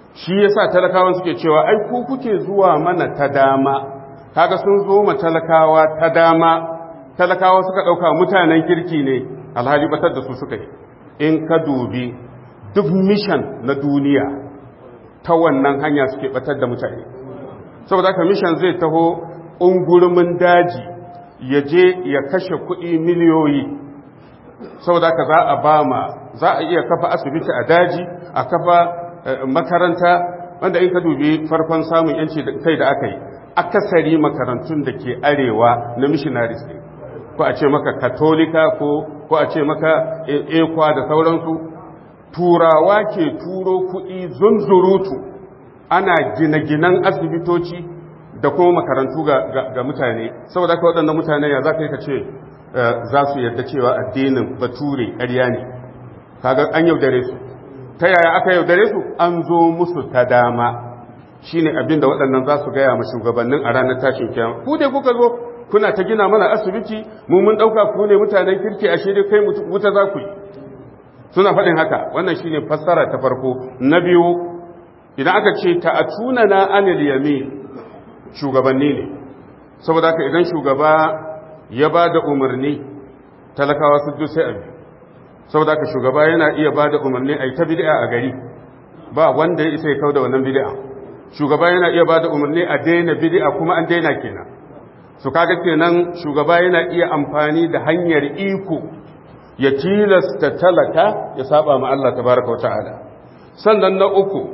shi yasa talakawan suke cewa ai ku kuke zuwa mana ta dama kaga sun zo ma talakawa ta dama talakawa suka ɗauka mutanen kirki ne alhali batar da su suka yi in ka dubi duk mishan na duniya ta wannan hanya suke batar da mutane saboda haka mishan zai taho ungurumin daji ya je ya kashe kuɗi miliyoyi saboda haka za a ba ma za a iya kafa asibiti a daji a kafa makaranta wanda in ka dubi farkon samun yanci kai da aka yi akasari makarantun da ke arewa na missionaries ne ko a ce maka katolika ko ko a ce maka ekwa da sauransu turawa ke turo kuɗi zunzurutu ana gine-ginen asibitoci da kuma makarantu ga, mutane saboda haka waɗannan mutane ya za ka yi ka ce za su yarda cewa addinin bature ƙarya ne kaga an yaudare su ta yaya aka yaudare su an zo musu ta dama shine abin da waɗannan za su gaya ma shugabannin a ranar tashin kiyama ku dai kuka zo kuna ta gina mana asibiti mu mun ɗauka ku ne mutanen kirki a shirya kai wuta za ku yi suna faɗin haka wannan shine fassara ta farko na biyu idan aka ce ta atuna na anil yamin shugabanni ne saboda haka idan shugaba ya ba da umarni talakawa su sai abi saboda haka shugaba yana iya ba da umarni a yi ta bid'a a gari ba wanda ya isa ya kau da wannan bid'a shugaba yana iya ba da umarni a daina bid'a kuma an daina kenan su kaga kenan shugaba yana iya amfani da hanyar iko ya tilasta talaka ya saba ma Allah tabaraka wata'ala sannan na uku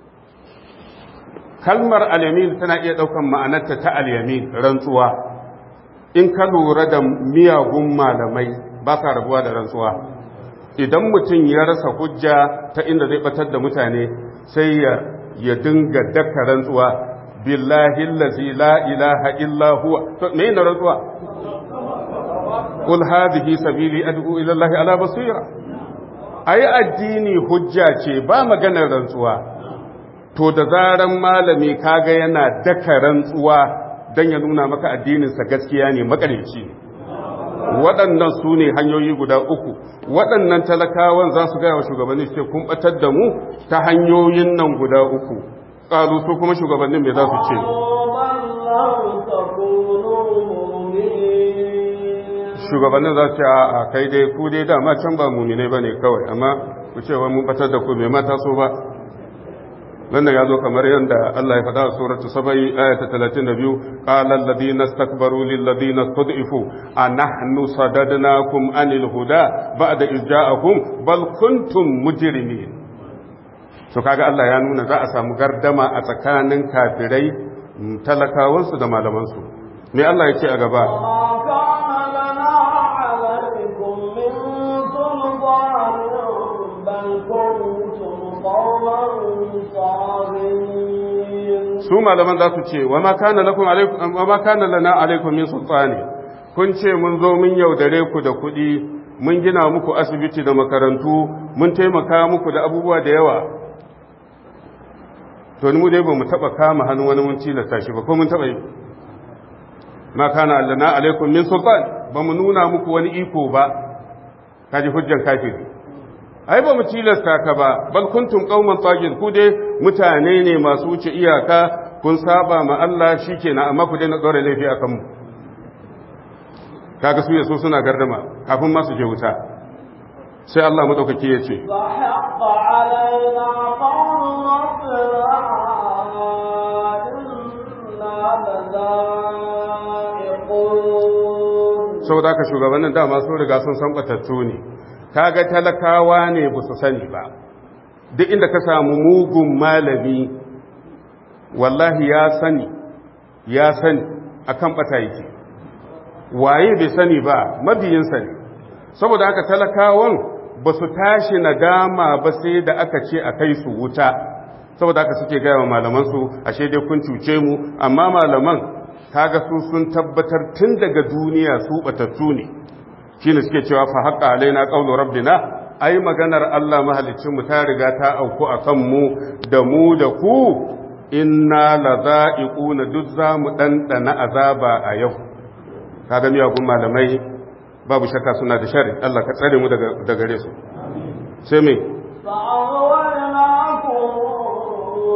kalmar al-yamin tana iya daukan ma'anarta ta al-yamin rantsuwa in ka lura da miyagun malamai ba sa rabuwa da rantsuwa idan mutum ya rasa hujja ta inda zai batar da mutane sai ya ya dinga daka rantsuwa billahi allazi la ilaha illa huwa to me ne rantsuwa qul hadhihi sabili ad'u ila allahi ala basira ai addini hujja ce ba maganar rantsuwa to da zaran malami kaga yana daka rantsuwa dan ya nuna maka addininsa gaskiya ne makareci ne waɗannan su ne hanyoyi guda uku waɗannan talakawan za su gaya wa shugabanni ce kun ɓatar da mu ta hanyoyin nan guda uku ƙalu su kuma shugabannin mai za su ce shugabannin za su ce a kai dai ku dai dama can ba mumine ba ne kawai amma ku ce wa mun ɓatar da ku mai mata so ba wannan ya zo kamar yadda Allah ya faɗa a suratu sabai ayata 32 qala alladhina istakbaru lil ladina stud'ifu anahnu sadadnakum anil huda ba'da iz ja'akum bal kuntum mujrimin to kaga Allah ya nuna za a samu gardama a tsakanin kafirai talakawansu da malamansu me Allah ya ce a gaba su malaman za su ce wa ma kana lakum alaikum wa ma kana lana alaikum min sultani kun ce mun zo mun yaudare ku da kuɗi mun gina muku asibiti da makarantu mun taimaka muku da abubuwa da yawa to ni mu dai ba mu taba kama hannu wani mun tilasta shi ba ko mun taba yi ma kana lana alaikum min sultan ba mu nuna muku wani iko ba kaji hujjan kafiri ai ba mu tilasta ka ba bal kuntum qauman tagin ku dai mutane ne masu wuce iyaka kun saba ma Allah shikenan amma ku daina dore laifi akan mu kaga su yaso suna gardama kafin ma su je wuta sai Allah madaukaki ya ce saboda haka shugabannin dama sun riga sun san batattu ne kaga talakawa ne ba su sani ba duk inda ka samu mugun malami wallahi ya sani ya sani akan bata yake waye bai sani ba mabiyinsa ne saboda haka talakawan ba su tashi nadama ba sai da aka ce a kai su wuta saboda haka suke gaya wa malamansu ashe dai kun cuce mu amma malaman kaga su sun tabbatar tun daga duniya su batattu ne shine suke cewa fa haqqa alaina qawlu rabbina ai maganar Allah mahalicin mu ta riga ta auku akan mu da mu da ku inna ladha'iquna duk za mu dandana azaba a yau kaga miyagun malamai babu shakka suna da shari Allah ka tsare mu daga gare su sai me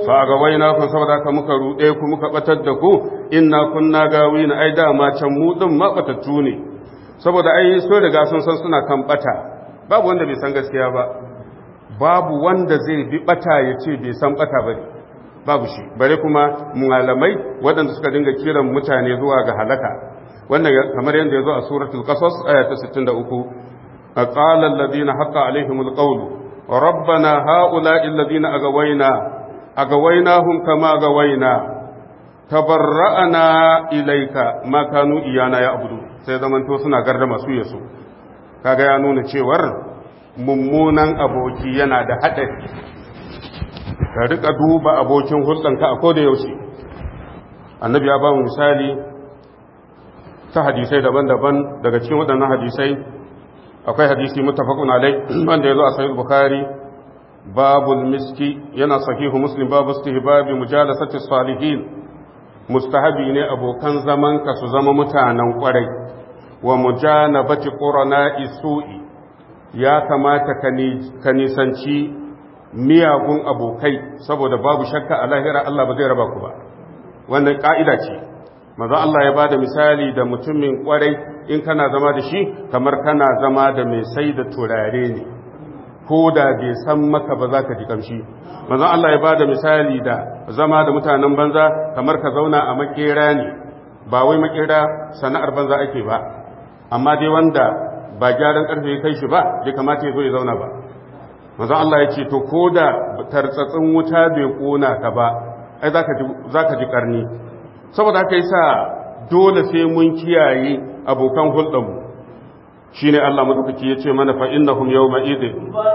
fa ga waina kun saboda ka muka rude ku muka batar da ku inna kunna gawina ai da ma can mu din ma batattu ne saboda ai so riga sun san suna kan bata babu wanda bai san gaskiya ba babu wanda zai bi bata ya ce bai san bata ba babu shi bare kuma malamai waɗanda suka dinga kiran mutane zuwa ga halaka wannan kamar yadda ya zo a suratul qasas aya ta 63 qala alladhina haqqa alaihimul qawlu rabbana haula'i alladhina agawaina agawainahum kama agawaina tabarra'ana ilayka ma kanu iyana ya'budu sai zamanto suna gardama su yaso kaga ya nuna cewar mummunan aboki yana da haɗari ka rika duba abokin hulɗanka a koda yaushe annabi ya ba mu misali ta hadisai daban-daban daga cikin waɗannan hadisai akwai hadisi mutafaqun alai wanda ya zo a sahih bukhari babul miski yana sahihu muslim babu istihbabi mujalasati salihin mustahabi ne abokan zaman ka su zama mutanen kwarai wa mujanabati qurana isu'i ya kamata ka nisanci miyagun abokai saboda babu shakka a lahira Allah ba zai raba ku ba wannan ka'ida ce maza Allah ya bada misali da mutumin kwarai in kana zama da shi kamar kana zama da mai sai da turare ne ko da bai san maka ba za ka ji kamshi maza Allah ya bada misali da zama da mutanen banza kamar ka zauna a makera ne ba wai makera sana'ar banza ake ba amma dai wanda ba gyaran karfe kai shi ba bai kamata ya zo ya zauna ba manzo Allah ya ce to ko da tartsatsin wuta bai kona ka ba ai zaka ji zaka ji karni saboda haka yasa dole sai mun kiyaye abokan hulɗar mu shine Allah madaukaki ya ce mana fa innahum yawma idin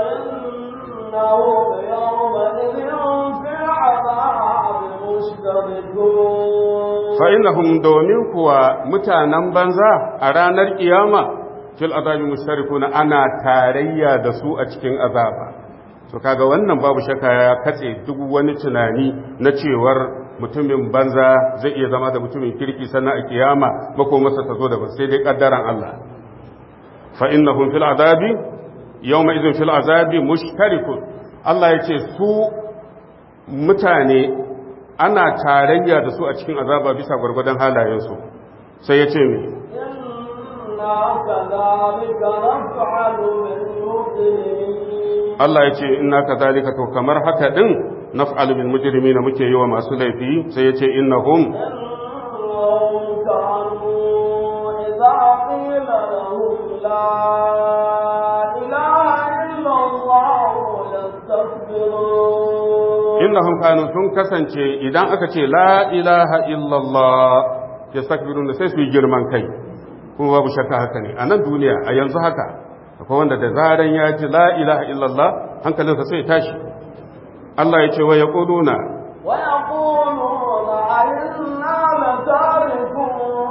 fa innahum domin kuwa mutanen banza a ranar kiyama fil azabi mustarikuna ana tarayya da su a cikin azaba to kaga wannan babu shakka ya katse duk wani tunani na cewar mutumin banza zai iya zama da mutumin kirki sannan a kiyama mako masa ta zo da ba sai dai kaddaran Allah fa innahum fil azabi yawma idhin fil azabi mushtarikun Allah ya ce su mutane ana tarayya da su a cikin azaba bisa gwargwadon halayensu sai ya ce me Allah ya ce inna kadhalika to kamar haka din naf'alu bil mujrimina muke yi wa masu laifi sai ya ce innahum إذا قيل لهم لا إله إلا الله يستكبرون innahum kanu sun kasance idan aka ce la ilaha illallah yastakbiruna sai su yi girman kai kuma babu shakka haka ne a nan duniya a yanzu haka akwai wanda da zaran ya ji la ilaha illallah hankalinsa sai ya tashi Allah ya ce wa ya ƙuduna ويقولون أئنا لتاركو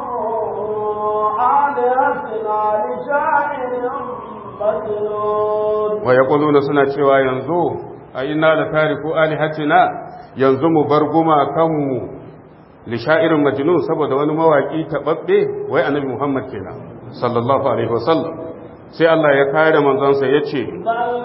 آلهتنا لشاعر مجنون wa ya ƙuduna suna cewa yanzu a ina da tariku alihatina yanzu mu bar gumakanmu li sha'irin majnun saboda wani mawaƙi taɓaɓɓe wai annabi muhammad kenan sallallahu alaihi wasallam sai Allah ya kare manzonsa ya ce بل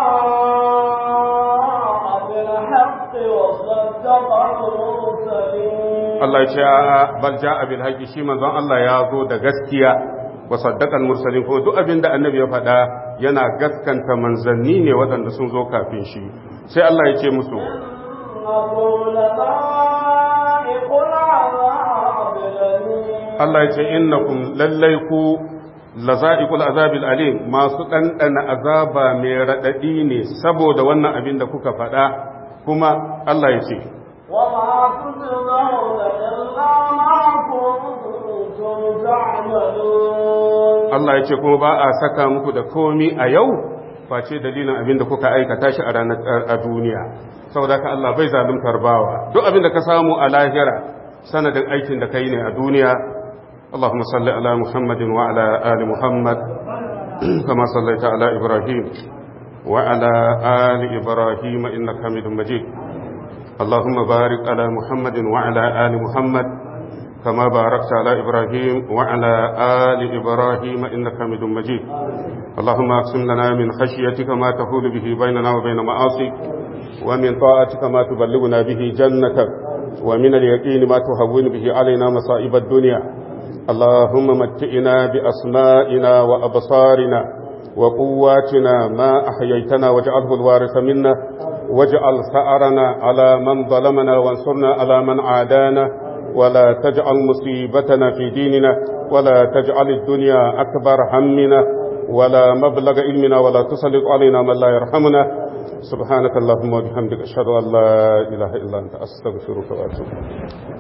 جاء بالحق وصدق المرسلين Allah ya ce a bal ja'a bil haqqi shi manzon Allah ya zo da gaskiya wa saddaqa al mursalin kuma duk abin da annabi ya faɗa yana gaskanta manzanni ne waɗanda sun zo kafin shi sai Allah ya ce musu إنكم لذائق العذاب الأليم Allah ya ce innakum lallai ku laza'iqul azabil alim masu ɗanɗana azaba mai raɗaɗi ne saboda wannan abin da kuka faɗa kuma Allah ya ce وما تجزون إلا ما كنتم تعملون Allah ya ce kuma ba a saka muku da komi a yau face dalilin abin da kuka aikata shi a ranar a duniya saboda ka Allah bai zaluntar bawa duk abin da ka samu a lahira sanadin aikin da kai ne a duniya Allahumma salli ala Muhammadin wa ala ali Muhammad kama sallaita ala Ibrahim wa ala ali Ibrahim innaka Hamidum Majid اللهم بارك على محمد وعلى آل محمد كما باركت على إبراهيم وعلى آل إبراهيم إنك حميد مجيد اللهم أقسم لنا من خشيتك ما تحول به بيننا وبين معاصيك ومن طاعتك ما تبلغنا به جنتك ومن اليقين ما تهون به علينا مصائب الدنيا اللهم متئنا بأسمائنا وأبصارنا وقواتنا ما أحييتنا واجعله الوارث منا واجعل ثأرنا على من ظلمنا وانصرنا على من عادانا ولا تجعل مصيبتنا في ديننا ولا تجعل الدنيا أكبر همنا ولا مبلغ علمنا ولا تسلط علينا من لا يرحمنا سبحانك اللهم وبحمدك أشهد أن لا إله إلا أنت أستغفرك وأتوب